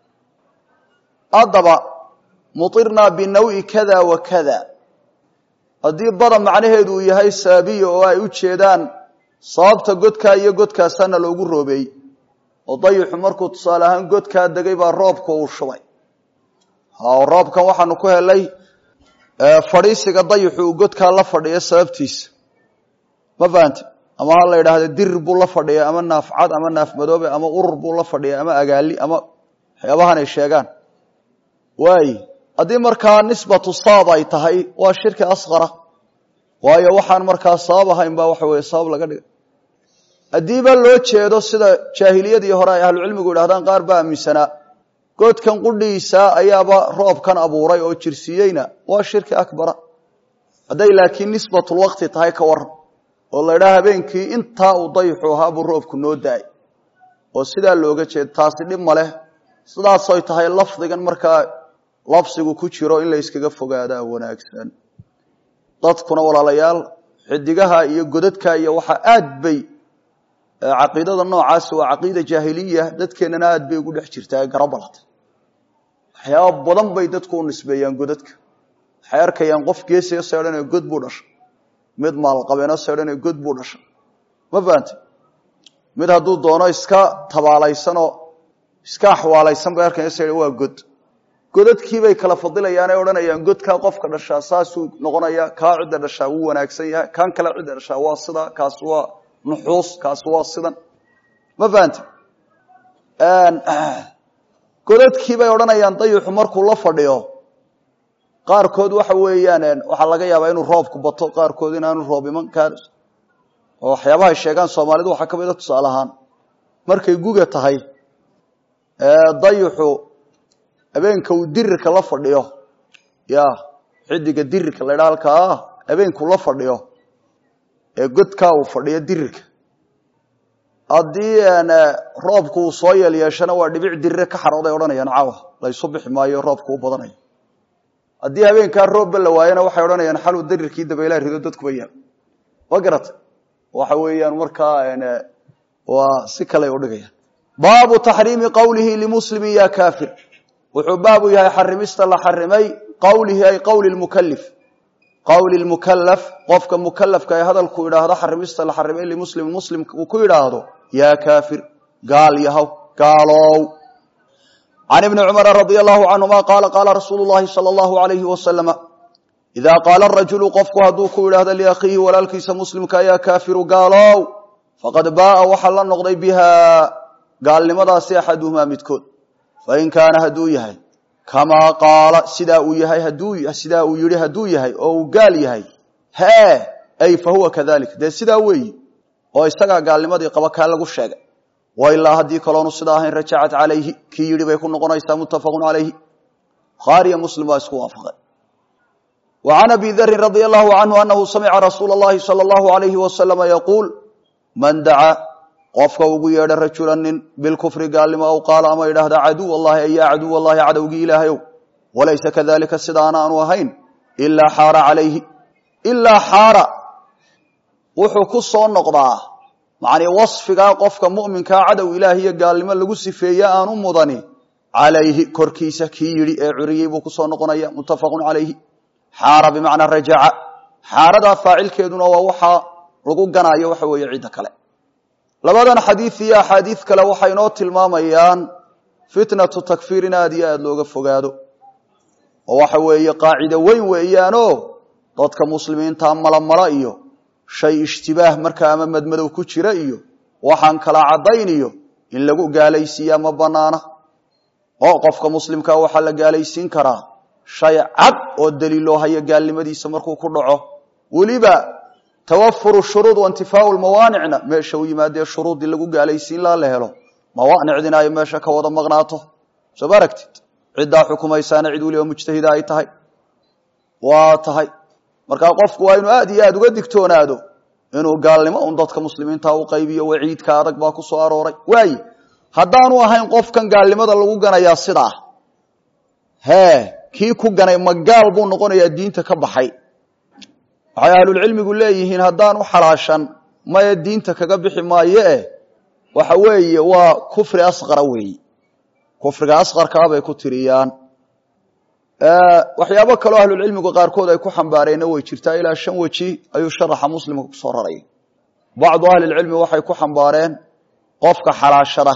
haddaba muirnaa binawi kada wa kada haddii bada macnaheedu uu yahay saabiya oo ay u jeedaan sababta godkaa iyo godkaasaana loogu roobeeyey oo dayixu markuu tusaale ahaan godkaa degay baa roobka uu shubay roobkan waxaanu ku helay fadhiisiga dayixu uu godkaa la fadhiyo sababtiisa ma fahamti ama ha la yidhaahdo dirir buu la fadhiya ama naafcad ama naaf madoobe ama urur buu la fadhiya ama agaali ama waxyaabahan ay sheegaan waay haddii markaa nisbatu sabab ay tahay waa shirki asqara waayo waxaan markaa sabab ahayn baa waxa weye sabab laga dhigay haddiiba loo jeedo sida jaahiliyadii hore ay ahlucilmigu idhahdaan qaar baa aaminsanaa godkan qudhiisa ayaaba roobkan abuuray oo jirsiiyeyna waa shirki akbara hadday laakiin nisbatulwaqti tahay ka waran oo la ydhaha habeenkii intaa uu dayixu ahaa buu roobku noo da-ay oo sidaa looga jeedo taasi dhib ma leh sidaasoy tahay lafdigan markaa labsigu ku jiro in la yskaga fogaadaa wanaagsan dadkuna walaalayaal xidigaha iyo godadka iyo waxaa aad bay caqiidada noocaasi waa caqiida jaahiliya dadkeennana aad bay ugu dhex jirtaa garabalata waxyaaba badan bay dadku u nisbeeyaan godadka waxay arkayaan qof geesiga seedhanee god buu dhashay mid maalqabeeno seedhanee god buu dhashay ma fahante mid hadduu doono iska tabaalaysanoo iska axwaalaysan bay arkaya se waa god godadkiibay kala fadilayaan ay odhanayaan godkaa qofka dhashaa saasuu noqonaya kaa cidda dhashaa wuu wanaagsan yahay kan kale cidda dhashaa waa sida kaasi waa nuxuus kaasi waa sidan ma fahante godadkiibay odhanayaan dayixu markuu la fadhiyo qaarkood waxa weeyaan waxaa laga yaabaa inuu roobku bato qaarkood inaanu roob iman kaan oo waxyaabahay sheegaan soomaalidu waxaa ka mid a tusaale ahaan markay guga tahay dayixu habeenka uu dirirka la fadhiyo ya xidiga dirirka la ydhaa halkaa habeenkuu la fadhiyo ee godkaa uu fadhiyo dirirka haddii roobku uu soo yeel yeeshana waa dhibic dirire ka xarooday odhanayaan caawa laysu bixi maayo roobku u badanayo haddii habeenkaa roobba la waayana waxay odhanayaan xaluu dirirkii dabaylaha rido dadkuba yaal ma garata waxa weeyaan markaa waa si kale udhigayaan baabu taxriimi qowlihi limuslimi ya kafir wuxuu baabu yahay xarimista la xarimay qowlihi ay qowli mukalif qowli mukalaf qofka mukalafka ee hadalku idhaahdo xarimista la xarimay limuslim muslimka uu ku yidhaahdo yaa kafir gaal yahow gaalow can ibni cumara radia allahu canhuma qaala qaala rasuulu llahi sala allahu alayhi wasalama idaa qaala rajulu qofku hadduu ku yidhaahdo liakhiihi walaalkiisa muslimka yaa kafiru gaalow faqad baaa waxaa la noqday biha gaalnimadaasi axaduhumaa midkood fain kaana hadduu yahay kamaa qaala sidaa uu yahay sidaa uu yihi hadduu yahay oo uu gaal yahay hee ay fa huwa kadalik dee sidaa weeyi oo isagaa gaalnimadii qaba kaa lagu sheegay wa ilaa haddii kaloonu sidaa ahayn rajacat calayhi kii yidhi bay ku noqonaysaa muttafaqun calayhi bukhaariyo muslim baa isku waafaqay wa can abi darin radia allahu canhu anahu samica rasuula allahi sala allahu alayhi wasalama yaquul man dacaa qofka ugu yeedha rajula nin bilkufri gaalnimo aw qaala ama idhaahda caduw allahi ay yaa caduw allahi cadowgii ilaahayow walaysa kadalika sidaana aanu ahayn ilaa xaara calayhi ilaa xaara wuxuu ku soo noqdaa macnii wasfigaa qofka mu'minkaa cadow ilaah iyo gaalnimo lagu sifeeye aanu mudani calayhi korkiisa kii yidhi ee curiyey buu kusoo noqonaya muttafaqun calayhi xaara bimacnaa rajaca xaaradaa faacilkeeduna waa waxaa lagu ganaayo waxa weeye cidda kale labadan xadiid iyo axaadiid kale waxay inoo tilmaamayaan fitnatu takfiir in aad iyo aada looga fogaado oo waxa weeye qaacido weyn weeyaanoo dadka muslimiinta malamala iyo shay ishtibaah markaa ama madmadow ku jira iyo waxaan kala caddayn iyo in lagu gaalaysiiyaa ma banaana oo qofka muslimkaa waxaa la gaalaysiin karaa shay cad oo daliiloo haya gaalnimadiisa markuu ku dhaco weliba tawafuru shuruud waintifaau lmawaanicna meesha u yimaadee shuruuddii lagu gaalaysiin laa la helo mawaanicdina ay meesha ka wada maqnaato soo ma aragtid ciddaa xukumaysaana cid weliba mujtahida ay tahay waa tahay markaa qofku waa inuu aad iyo aada uga digtoonaado inuu gaalnimo un dadka muslimiinta u qaybiyo waciidka adag baa ku soo arooray waaye haddaanu ahayn qofkan gaalnimada lagu ganayaa sidaa hee kii ku ganay ma gaal buu noqonayaa diinta ka baxay waxay ahlulcilmigu leeyihiin haddaanu xalaashan maya diinta kaga bixi maayo eh waxa weeye waa kufri asqara weeyi kufriga asqarkaa bay ku tiriyaan waxyaabo kaloo ahlulcilmigu qaarkood ay ku xambaareenna way jirtaa ilaa shan weji ayuu sharaxa muslimka kusoo raraya bacdu ahlilcilmi waxay ku xambaareen qofka xalaashada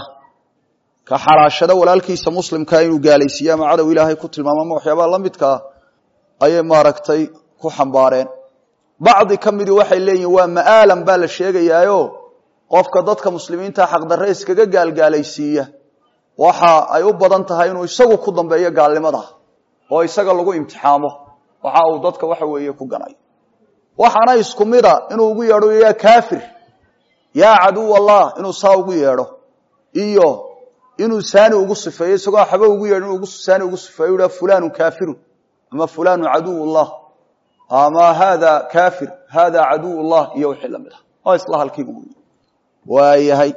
ka xalaashada walaalkiisa muslimkaa inuu gaalaysiiye ama cadow ilaahay ku tilmaamo ama waxyaabaha la midkaa ayay maaragtay ku xambaareen bacdi ka midii waxay leeyihin waa ma'aalan baa la sheegayaayo qofka dadka muslimiinta xaqdarre iskaga gaalgaalaysiiya waxa ay u badan tahay inuu isagu ku dambeeyo gaalnimada oo isaga lagu imtixaamo waxa uu dadka waxa weeye ku ganay waxaana isku mida inuu ugu yeedho yaa kaafir yaa caduw allah inuu saa ugu yeedho iyo inuu saani ugu sifeeyo isagoo waxba ugu yeedho inuu saani ugu sifeeyo yidhaha fulanu kaafirun ama fulanu caduw llah ama hada kafir hada caduw llah iyo wixii lamid ah oo isla halkiibu wey waayahay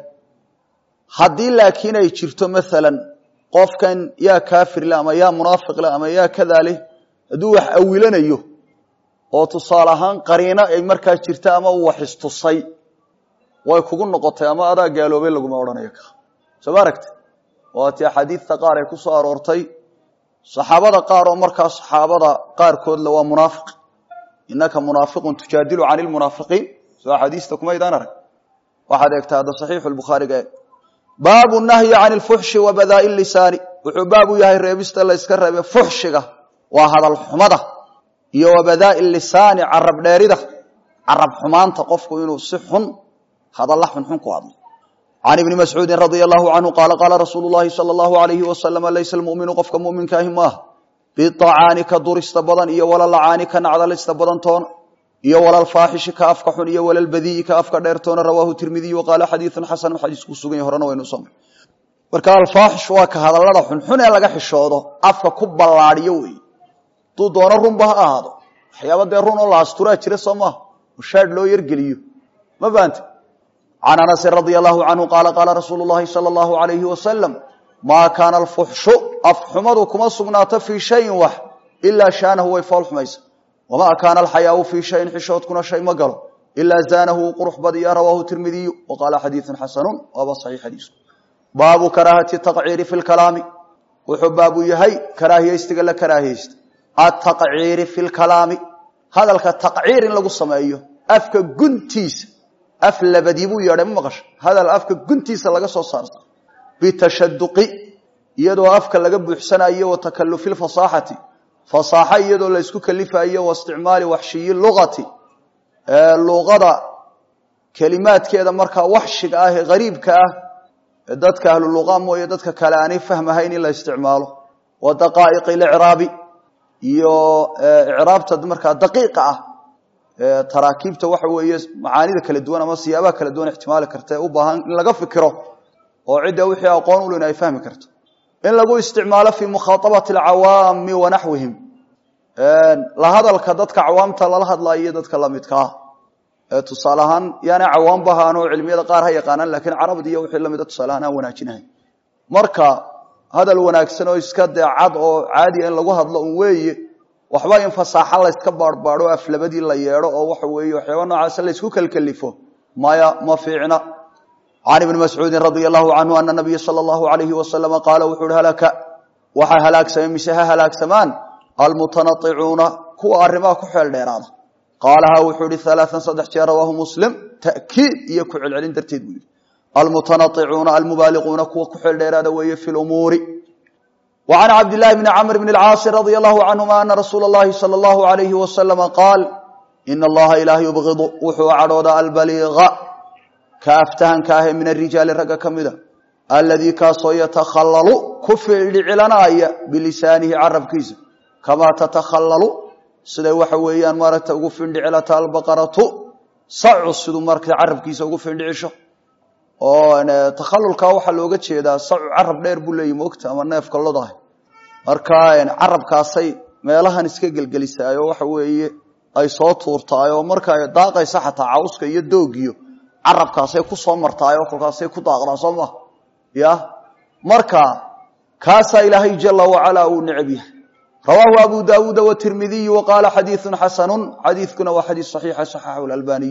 haddii laakiin ay jirto maalan qofkan yaa kaafir le ama yaa munaafiq le ama yaa kadaa leh hadduu wax awilanayo oo tusaale ahaan qariino ay markaa jirta ama uu wax istusay way kugu noqotay ama adaa gaaloobay laguma odhanayo ka soo ma aragti waati axaadiidta qaar ay ku soo aroortay saxaabada qaar oo markaa saxaabada qaarkoodle waa munaafiq inaka munaafiqun tujaadilu can lmunaafiqiin soo axaadiista kumaydaan arag waxaad eegtaa hadda saxiixu lbukhaariga eeg baabu nahyi can lfuxshi wa badaa'i lisaani wuxuu baab u yahay reebista la yska reebe fuxshiga waa hadal xumada iyo wa badaa'i lisaani carab dheerida carab xumaanta qofku inuu si xun hadalla xunxun ku hadlo can ibni mascuudi radia allahu canhu qaala qaala rasuulu llahi sala allahu alayhi wasalama laysa almuminu qofka muminkaahi maaha biacaani ka durista badan iyo walalacaani ka nacdalista badan toona iyo walalfaaxishi ka afka xun iyo walalbadiyi ka afka dheer toona rawaahu tirmidiy waqaala xadiiun xasanu xadiisku sugan yahy horena waynu soo marka alfaaxish waa ka hadallada xunxun ee laga xishoodo afka ku ballaadiyo wey hadduu doono runba ha ahaado waxyaaba dee run oo la asturaa jira soo maaha oo shaadh loo yargeliyo ma fahamte can anasin radia allahu canhu qaala qaala rasuulu llahi sala allahu alayhi wasalam maa kaana alfuxshu afxumadu kuma sugnaato fii shayin wax ilaa shaanahu way fool xumaysa wamaa kaana alxayaau fii shayin xishoodkuna shay ma galo ilaa zaanahu uu qurux badiya rawaahu tirmidiyu wa qaala xadiiun xasanun waaba saxiix xadiisku baabu karaahati taqciiri fi lkalaami wuxuu baabu yahay karaahiyeystiga la karaahiyeysta ataqciiri fi lkalaami hadalka taqciir in lagu sameeyo afka guntiisa af labadii buu yeedhay ma maqasha hadal afka guntiisa laga soo saarta bitashaduqi iyadoo afka laga buuxsanayo wa takalufi lfasaaxati fasaaxo iyadoo la isku kalifayo wa isticmaali waxshiyi luqati luqada kelimaadkeeda markaa waxshiga ah ee gariibka ah ee dadka ahlu luqa mooye dadka kale aanay fahmahayn in la isticmaalo wa daqaa'iqi licraabi iyo icraabta markaa daqiiqa ah taraakiibta waxa weeye macaanida kala duwan ama siyaabaha kala duwan ixtimaali karta ee u baahan in laga fikiro oo cidda wixii aqoon ulin ay fahmi karto in lagu isticmaalo fii mukhaaabati alcawaami wa naxwihim la hadalka dadka cawaamta lala hadlayo iyo dadka lamidkaa tusaale ahaan yaana cawaamba ahaanoo cilmiyada qaar ha yaqaanaan lakiin carabdi iyo wixii lamida tusaale ahaan aan wanaajinahay marka hadal wanaagsan oo iska dee cad oo caadiya in lagu hadlo un weeye waxba in fasaaxo layska baarhbaadho aflabadii la yeedho oo waxa weeye waxyaaba noocaasa laysku kelkelifo maya ma fiicna can ibni mascuudin radia allahu canhu ana nabiya sala allahu alayhi wasalama qaala wuxu uhi halaka waxaa halaagsamay mise ha halaagsamaan almutanaicuuna kuwa arrimaha ku xeel dheeraada qaalaha wuxuu ihi alaaan saddex jeer rawaahu muslim ta'kiid iyo ku celcelin darteed buu yihi almutanaicuuna almubaaliquuna kuwa ku xeel dheeraada weeye fi lumuuri wa can cabdillahi bni camr bni alcaasi radia allahu canhuma ana rasuula allahi sala allahu alayhi wasalama qaal ina allaha ilaah yubgidu wuxuu cadhoodaa albaliiqa ka aftahanka ahee min arijaali ragga ka mida aladii kaasoo yatakhallalu ku fildhicilanaya bilisaanihi carabkiisa kamaa tatakhallalu siday waxa weeyaan maaragta ugu findhicilata albaqaratu sacu siduu marata carabkiisa ugu findhicisho oo takhalulka waxaa looga jeedaa sacu carab dheer buu leeyahy moogta ama neefka lodahay marka carabkaasay meelahan iska gelgelisaayoo waxa weeye ay soo tuurtaay oo marka ay daaqaysa xataa cawska iyo doogiyo carabkaasay ku soo martaay oo kolkaasay ku daaqdaa soo maha ya marka kaasaa ilaahay jala wacala uu necab yahay rawaahu abu daawuuda watirmidiyu wa qaala xadiiun xasanu xadiikuna waa xadiis saxiixa saxaxahu albaniy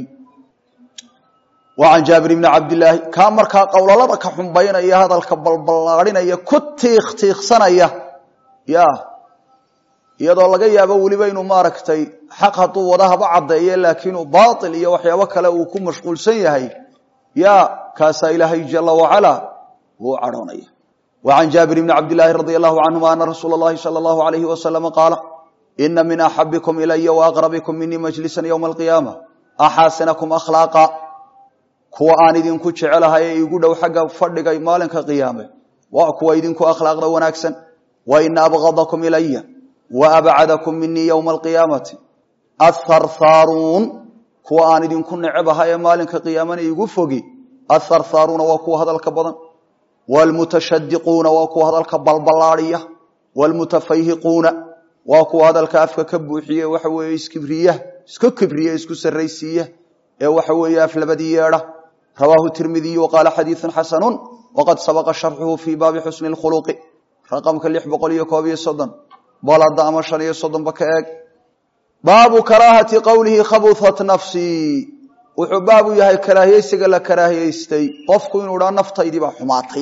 wa can jaabir bni cabdilaahi kaa markaa qowlalada ka xumbaynaya hadalka balballaadhinaya ku tiikh tiikhsanaya ya iyadoo laga yaabo weliba inuu maaragtay xaq hadduu wada haba caddeeye laakiinuu baail iyo waxyaabo kale uu ku mashquulsan yahay ya kaasaa ilaahay jala wacala wuu cadhoonaya wa can jaabir bni cabdilaahi radi allahu canhuma ana rasuula اllahi salى allahu alayhi wasalama qaala ina min axabikum ilaya waaqrabikum minii majlisan ywma alqiyaama axaasinakum akhlaaqa kuwa aan idinku jecelahay ee igu dhow xagga fadhiga maalinka qiyaame waa kuwa idinku akhlaaqda wanaagsan wa ina abgadakum ilaya wa abcadakum minii ywma alqiyaamati atharthaaruun kuwa aan idinku necebahay ee maalinka qiyaamana igu fogi atharthaaruuna waa kuwa hadalka badan wlmutashadiquuna waa kuwa hadalka balballaadiya wlmutafayhiquuna waa kuwa hadalka afka ka buuxiye waxa weeye iskibriya isku kibriya isku sarraysiiya ee waxa weeye aflabadii yeedha rawaahu tirmidiyu waqaala xadiiun xasanu waqad sabaqa sharxuhu fii baabi xusni khuluqi raqamka lix boqol iyo koob iyo soddon balada ama shan iyo soddonba ka eeg baabu karaahati qowlihi khabuhat nafsii wuxuu baabu yahay karaahiyeysiga la karaahiyeystay qofku inuu dhaa naftaydii baa xumaatay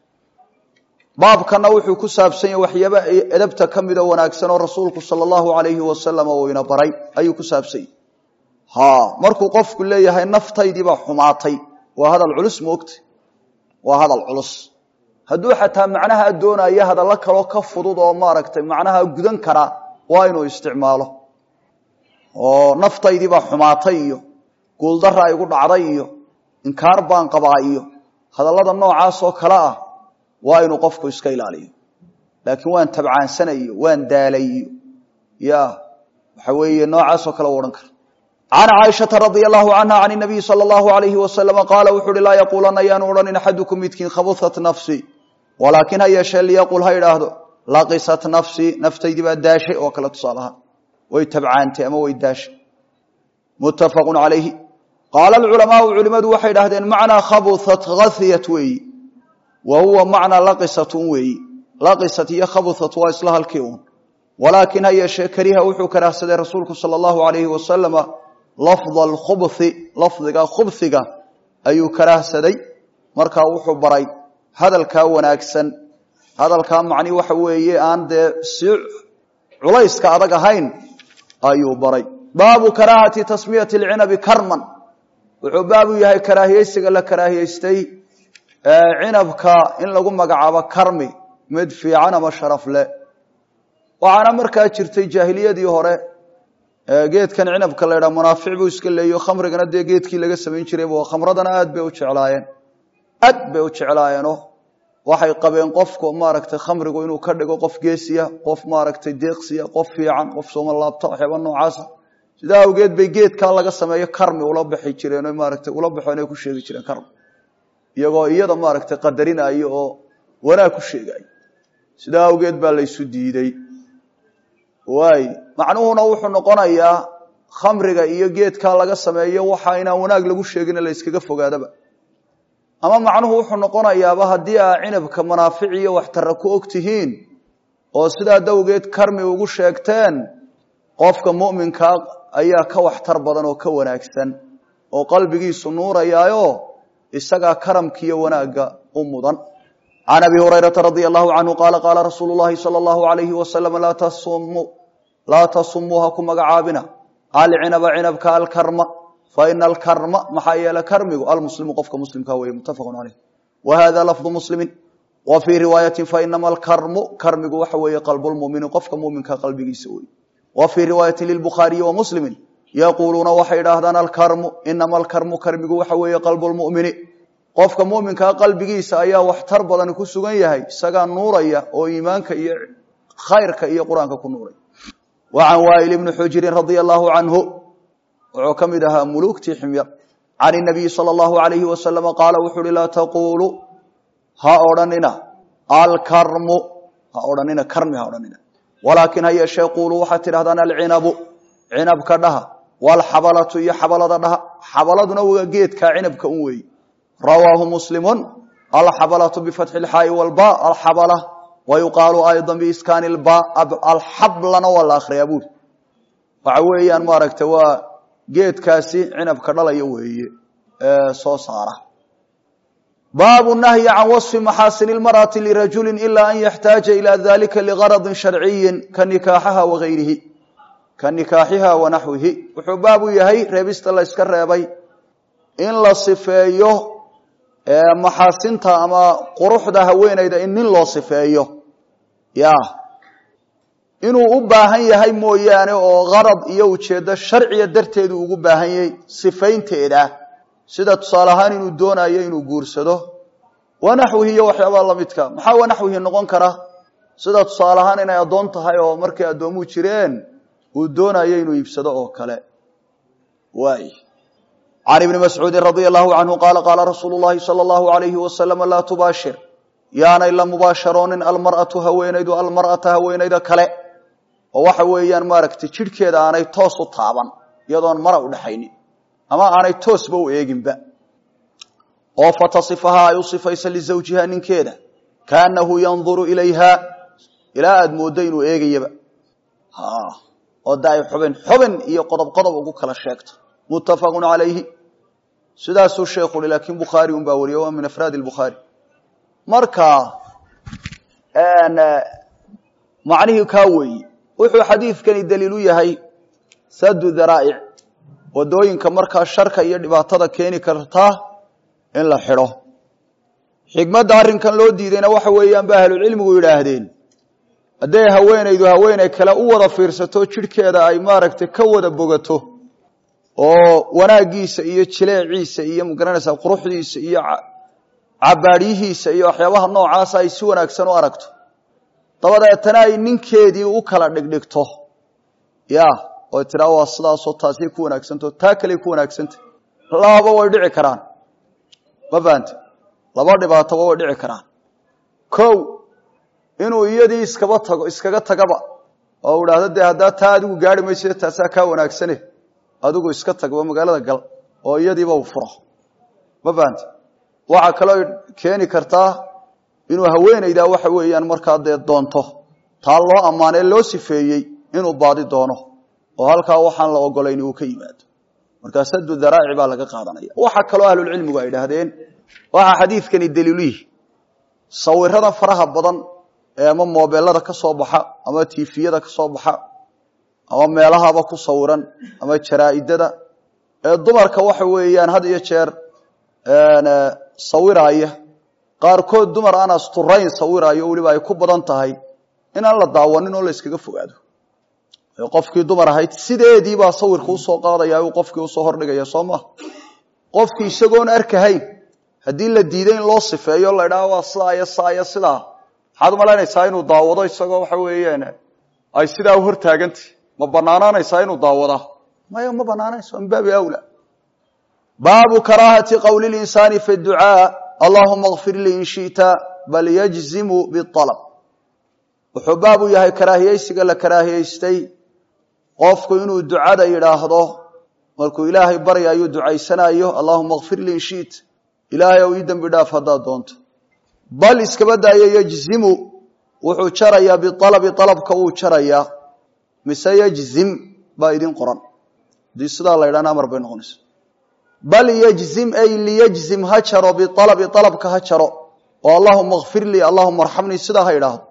baabkana wuxuu ku saabsan yahay waxyaaba edabta ka mida wanaagsan oo rasuulku sala allahu alayhi wasalam uu ina baray ayuu ku saabsan yahy ha markuu qofku leeyahay naftaydii baa xumaatay waa hadal culus moogta waa hadal culus hadduu xataa macnaha doonayo hadallo kaloo ka fudud oo maaragtay macnaha gudan kara waa inuu isticmaalo oo naftaydii baa xumaatay iyo guuldara igu dhacday iyo inkaar baan qabaa iyo hadallada noocaas oo kale ah waa inuu qofku iska ilaaliyo laakiin waan tabcaansanay iyo waan daalay iyo ya waxa weeye noocaasoo kale u odhan kara can caaishata radia allahu canha can nabiyi sala allahu alayhi wasalama qaala wuxu uhi laa yaquulanna yaanu odhanin axadukum midkiin khabuhat nafsi walaakin ha yeeshee liyaqul ha idhaahdo laqisat nafsii naftaydii baa daashay oo kale tusaalaha way tabcaantay ama way daashay muttafaqu calayhi qaala alculamaau culimadu waxay idhahdeen macnaa khabuhat hathiyat weeyi wa huwa macnaa laqisatun weeyi laqisat iyo khabuhat waa isla halkii un walaakin ha yeeshee kariha wuxuu karaahsaday rasuulku sala allahu alayhi wasalama lafda alkhubhi lafdiga khubhiga ayuu karaahsaday markaa wuxuu baray hadalkaa wanaagsan hadalkaa macni waxa weeye aan dee si culayska adag ahayn ayuu baray baabu karaahati tasmiyati alcinabi karman wuxuu baabu yahay karaahiyeysiga la karaahiyeystay cinabka in lagu magacaabo karmi mid fiican ama sharaf leh waxaana markaa jirtay jaahiliyadii hore geedkan cinabka la ydhaha munaafic buu iska leeyo khamrigana dee geedkii laga samayn jiray khamradana aad bay u jeclaayeen aad bay u jeclaayeenoo waxay qabeen qofku maaragtay khamrigu inuu ka dhigo qof geesiya qof maaragtay deeqsiya qof fiican qof sooma laabta waxyaaba noocaasa sidaa awgeed bay geedkaa laga sameeyo karmi ula baxi jireen o maaragtay ula baxeen ay ku sheegi jireen karmi iyagoo iyada maaragtay qadarinayo oo wanaag ku sheegayo sidaa awgeed baa laysu diidey waay macnuhuna wuxuu noqonayaa khamriga iyo geedkaa laga sameeyo waxa inaan wanaag lagu sheegin la yskaga fogaadaba ama macnuhu wuxuu noqonayaaba haddii aa cinabka manaafic iyo waxtara ku og tihiin oo sidaa dawgeed karmi ugu sheegteen qofka mu'minkaa ayaa ka waxtar badan oo ka wanaagsan oo qalbigiisu nuurayaayo isagaa karamkiiyo wanaagga u mudan can abi hurayrata radia allahu canhu qaala qaala rasuulu llahi sala allahu alayhi wasalam laa tasumuu laa tasumuu ha ku magacaabina alcinaba cinabka alkarma faina alkarma maxaa yeele karmigu almuslimu qofka muslimka weeye muttafaqun caleyh wa hada lafdu muslimin wa fii riwaayatin fainama alkarmu karmigu waxa weeye qalbulmumini qofka muminka qalbigiisa wey wa fii riwaayatin lilbukhaariyi wa muslimin yaquuluuna waxay idhaahdaan alkarmu inama alkarmu karmigu waxa weeye qalbulmumini qofka muminkaa qalbigiisa ayaa waxtar badan ku sugan yahay isagaa nuuraya oo iimaanka iyo khayrka iyo qur-aanka ku nuuray wa can waail ibni xujirin radia allahu canhu wuxuu ka mid ahaa muluugtii ximyar can inabiyi sala allahu alayhi wasalama qaala wuxu uhi laa taquulu ha odhanina alkarmu ha odhanina karmi ha odhanina walaakin ha yeeshee quuluu waxaad tidhahdaan alcinabu cinabka dhaha walxabalatu iyo xabalada dhaha xabaladuna waa geedkaa cinabka un weeye rawaahu muslimun alxabalatu bifatxi lxaai walba alxabala wa yuqaalu ayda biiskaani lba alxablana waa la akhriyaa buuri waxa weeyaan maaragta waa geedkaasi cinabka dhalaya weeye ee soo saara baabu nahyi can waصfi maxaasini اlmarأati lirajuli ila an yaxtaaja ila dalika ligaradi sharciyi ka nikaaxaha wagayrihi ka nikaaxiha wanaxwihi wuxuu baabu yahay reebista la yska reebay in la sifeeyo maxaasinta ama quruxda haweenayda in nin loo sifeeyo ya inuu u baahan yahay mooyaane oo garad iyo ujeedo sharciya darteedu ugu baahan yahay sifaynteeda sida tusaale ahaan inuu doonayo inuu guursado wanaxwihi iyo waxyaabaa lamidka maxaa wanaxwihi noqon kara sida tusaale ahaan inay addoon tahay oo markay addoomuhu jireen uu doonayo inuu iibsado oo kale waay can ibni mascuudin radia allahu canhu qaala qaala rasuulu llahi sala allahu alayhi wasalam laa tubaashir yaanay la mubaasharoonin almar'atu haweenaydu almar'ata haweenayda kale oo waxa weeyaan maaragtay jidhkeeda aanay toos u taaban iyadoon mara u dhexaynin ama aanay toosba u eeginba oo fatasifaha ay u sifaysa lizawjiha ninkeeda kaanahu yanduru ilayha ilaa aada mooddo inuu eegayaba oo da ay xubin xubin iyo qodob qodob ugu kala sheegto muttafaqun calayhi sidaasuu sheekhu uhi laakiin bukhaari un baa wariye waa min afraadi lbukhaari marka macnihii kaa weeyi wuxuu xadiidkani daliil u yahay sadu daraa'ic wadooyinka markaa sharka iyo dhibaatada keeni karta in la xidho xikmadda arrinkan loo diidayna waxa weeyaan ba ahlucilmigu yidhaahdeen hadday haweenaydu haweeney kale u wada fiirsato jidhkeeda ay maaragtay ka wada bogato oo wanaaggiisa iyo jileeciisa iyo magaranaysaa quruxdiisa iyo cabaadyihiisa iyo waxyaabaha noocaasa ay si wanaagsan u aragto dabadeetana ay ninkeedii u kala dhigdhigto ya oy tiraa waa sidaasoo taasay ku wanaagsantaho taa kaley ku wanaagsantah lababa way dhici karaan ma fahante laba dhibaatoba way dhici karaan kow inuu iyadii iskaba tago iskaga tagaba oo idhaahdo dee haddaa taa adigu gaari mayso taasaa kaa wanaagsane adigu iska tagba magaalada gal oo iyadiiba u furo ma fahante waxaa kaloo keeni kartaa inuu haweenaydaa waxa weeyaan markaa dee doonto taa loo ammaanee loo sifeeyey inuu baadi doono oo halkaa waxaan la ogolayn uu ka yimaado markaa sadu daraaci baa laga qaadanaya waxaa kaloo ahlulcilmigu ay idhaahdeen waxaa xadiidkani daliiluyihi sawirada faraha badan ee ama moobelada ka soo baxa ama tifiyada ka soo baxa ama meelahaba ku sawiran ama jaraa'idada ee dumarka waxa weeyaan had iyo jeer sawiraaya qaarkood dumar aan asturayn sawiraayo weliba ay ku badan tahay inaan la daawanin oo la yskaga fogaado qofkii dumar ahayd sideediibaa sawirka usoo qaadaya uu qofkii usoo hordhigaya soo maha qofkii isagoon arkahayn haddii la diiday in loo sifeeyo la idhaha waa sidaa iyo saa iyo sidaa maxaad umalaynaysaa inuu daawado isagoo waxa weeyaan ay sidaa u hortaagantah ma banaanaanaysaa inuu daawadaa maya ma banaanayso min baabi awla baabu karaahati qowli linsaani fi ducaa allahuma kfir lii in shita bal yajzimu bialab wuxuu baabu yahay karaahiyeysiga la karaahiyeystay qofku inuu ducada yidhaahdo markuu ilaahay baryayuu ducaysanayo allahuma kfir lii in shita ilaahay ow ii dembi dhaaf haddaad doonto bal iskaba daayo yajzimu wuxuu jarayaa bialabi alabka wuu jarayaa mise yajzim baa idin qoran haddii sidaa la ydhahna amar bay noqonaysa bal yjzim ay liyjzim ha jaro bialabi alabka ha jaro oo allahuma kfir lii allahuma arxamnii sidaa ha idhaahdo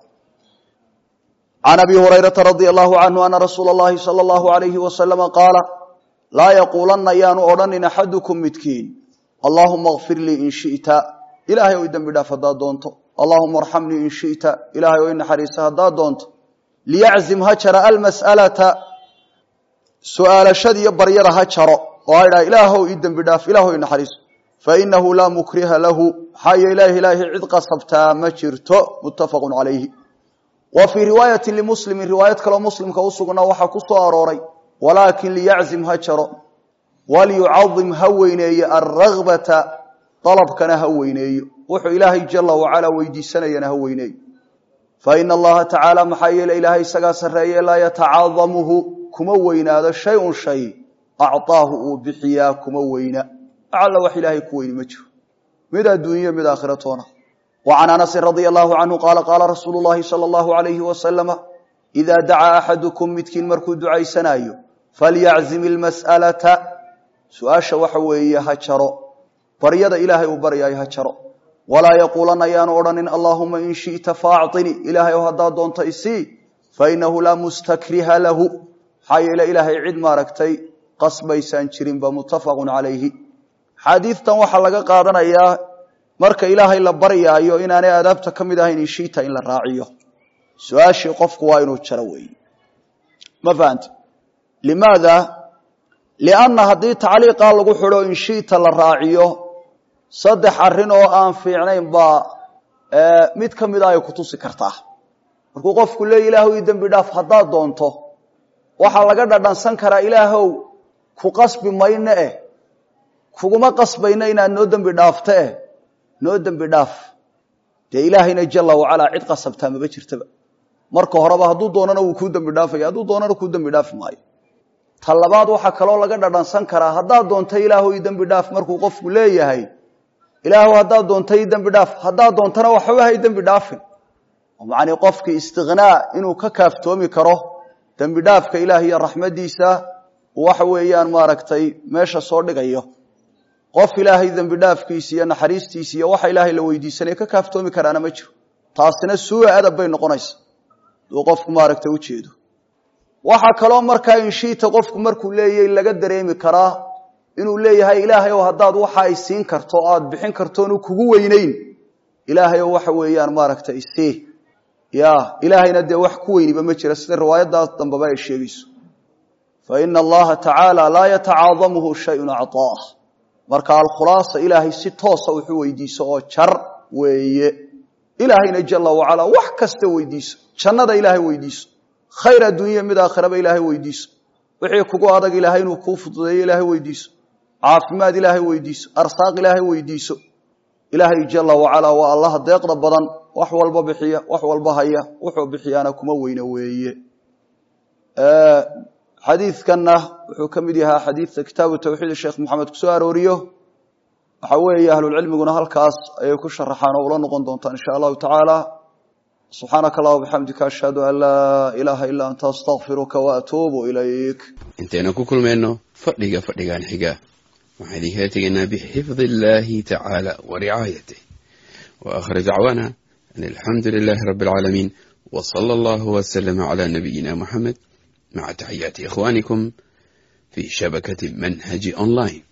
can abi hurayrata radia allahu canhu ana rasuula اllahi salى اllahu alayhi wasalama qaala laa yaquulanna yaanu odhanin axadukum midkiin allahuma kfir lii in shita ilahay o dembi dhaaf haddaad doonto allahuma arxamnii in shita ilahay o i naxariisa haddaad doonto liyaczim ha jara almas'alata su-aalashadiiyo baryada ha jaro oo ha idhaha ilaahow ii dembi dhaaf ilahow i naxariiso fainahu laa mukriha lahu maxaa yeele ilaahay cid qasabtaa ma jirto muttafaqu calayhi wa fii riwaayati limuslimin riwaayad kaloo muslimka usugna waxaa ku soo arooray walaakin liyaczim ha jaro waliyucadim ha weyneeyo alragbata dalabkana ha weyneeyo wuxuu ilaahay jala wacalaa weydiisanayana ha weyneeyo faina allaha tacaala maxaa yeele ilaahay isagaa sarreeye laa yatacaadamuhu kuma weynaado shay-un shay acطaahu uu bixiyaa kuma weyna alla wax ilaahay ku weyni ma jiro mid adduunyo mid aakhira toona wa can anasin radia allahu canhu qaala qaala rasuulu llahi sala allahu alayhi wasalama idaa dacaa axadukum midkiin markuu ducaysanaayo falyaczim ilmas'alata su-aasha waxa weeye ha jaro baryada ilaahay uu baryaayo ha jaro walaa yaquulanna yaanu odhanin allaahuma in shi'ta faacطini ilaahay oo haddaad doonto isii fainahu laa mustakriha lahu maxaa yeele ilaahay cid maaragtay qasbaysaan jirinba muttafaqun calayhi xaadiidtan waxaa laga qaadanayaa marka ilaahay la baryaayo inaanay aadaabta ka mid ahayn inshiita in la raaciyo su-aashii qofku waa inuu jaro weeye ma fahante limaada lianna haddii tacliiqaa lagu xidho inshiita la raaciyo saddex arrin oo aan fiicnayn baa mid ka mid a ay ku tusi kartaa markuu qofku leeya ilaahow ii dembi dhaaf haddaad doonto waxaa laga dhadhansan karaa ilaahow ku qasbi mayno eh kuguma qasbayno inaad noo dembi dhaafto eh noo dembi dhaaf dee ilaahayna jala wacalaa cid qasabtaa maba jirtaba marka horeba hadduu doonana wuu kuu dembi dhaafaya hadduu doonana kuu dembi dhaafi maayo ta labaad waxaa kaloo laga dhadhansan karaa haddaad doonto ilaahow ii dembi dhaaf markuu qofku leeyahay ilaahow haddaad doonto ii dembi dhaaf haddaad doontana waxba hay dembi dhaafin macnii qofkii istikhnaa inuu ka kaaftoomi karo dembi dhaafka ilaah iyo raxmadiisa waxa weeyaan maaragtay meesha soo dhigayo qof ilaahay dembi dhaafkiisa iyo naxariistiisa iyo waxa ilaahay la weydiisanaya ka kaaftoomi karaana ma jiro taasina suua adab bay noqonaysa duu qofku maaragtay ujeedo waxaa kaloo markaa inshiita qofku markuu leeyahy laga dareemi karaa inuu leeyahay ilaahay oo haddaad waxa ay siin karto o aad bixin kartoonu kugu weyneyn ilaahay oo waxa weeyaan maaragtay isii ya ilaahayna dee wax ku weyniba ma jira sida riwaayadaas dambeba ay sheegayso fa ina allaha tacaala laa yatacaadamuhu shayun acطaah marka alkhulaasa ilaahay si toosa wuxuu weydiiso oo jar weeye ilaahayna jala wacalaa wax kasta weydiiso jannada ilaahay weydiiso khayr adduunya mid aakhiraba ilaahay weydiiso wixii kugu adag ilaahay inuu kuu fududeeyo ilaahay weydiiso caafimaad ilaahay weydiiso arsaaq ilaahay weydiiso ilaahay jala wacalaa waa allaha deeqda badan wax walba bixiya wax walba haya wuxuu bixiyaana kuma weyne weeye xadiidkanna wuxuu ka mid yahaa xadiidta kitaabu tawxiid sheekh moxamed kusoo arooriyo waxa weeye ahlulcilmiguna halkaas ayay ku sharaxaan oo ula noqon doontaan insha allahu tacaala subxaanaka allah bixamdika ashhadu an laa ilaaha ilaa anta astakfiruka waatuubu ilayk intaynu ku kulmayno fadhiga fadhigan xiga waxaan idinkala tegaynaa bixifdi illaahi tacaala wa ricaayatih wa aakhir dacwaana an alxamdu lilaahi rabbi alcaalamiin wa sala allahu wasalama calaa nabiyina muxamed maca taxiyaati ikhwaanikum fi shabakati manhaji online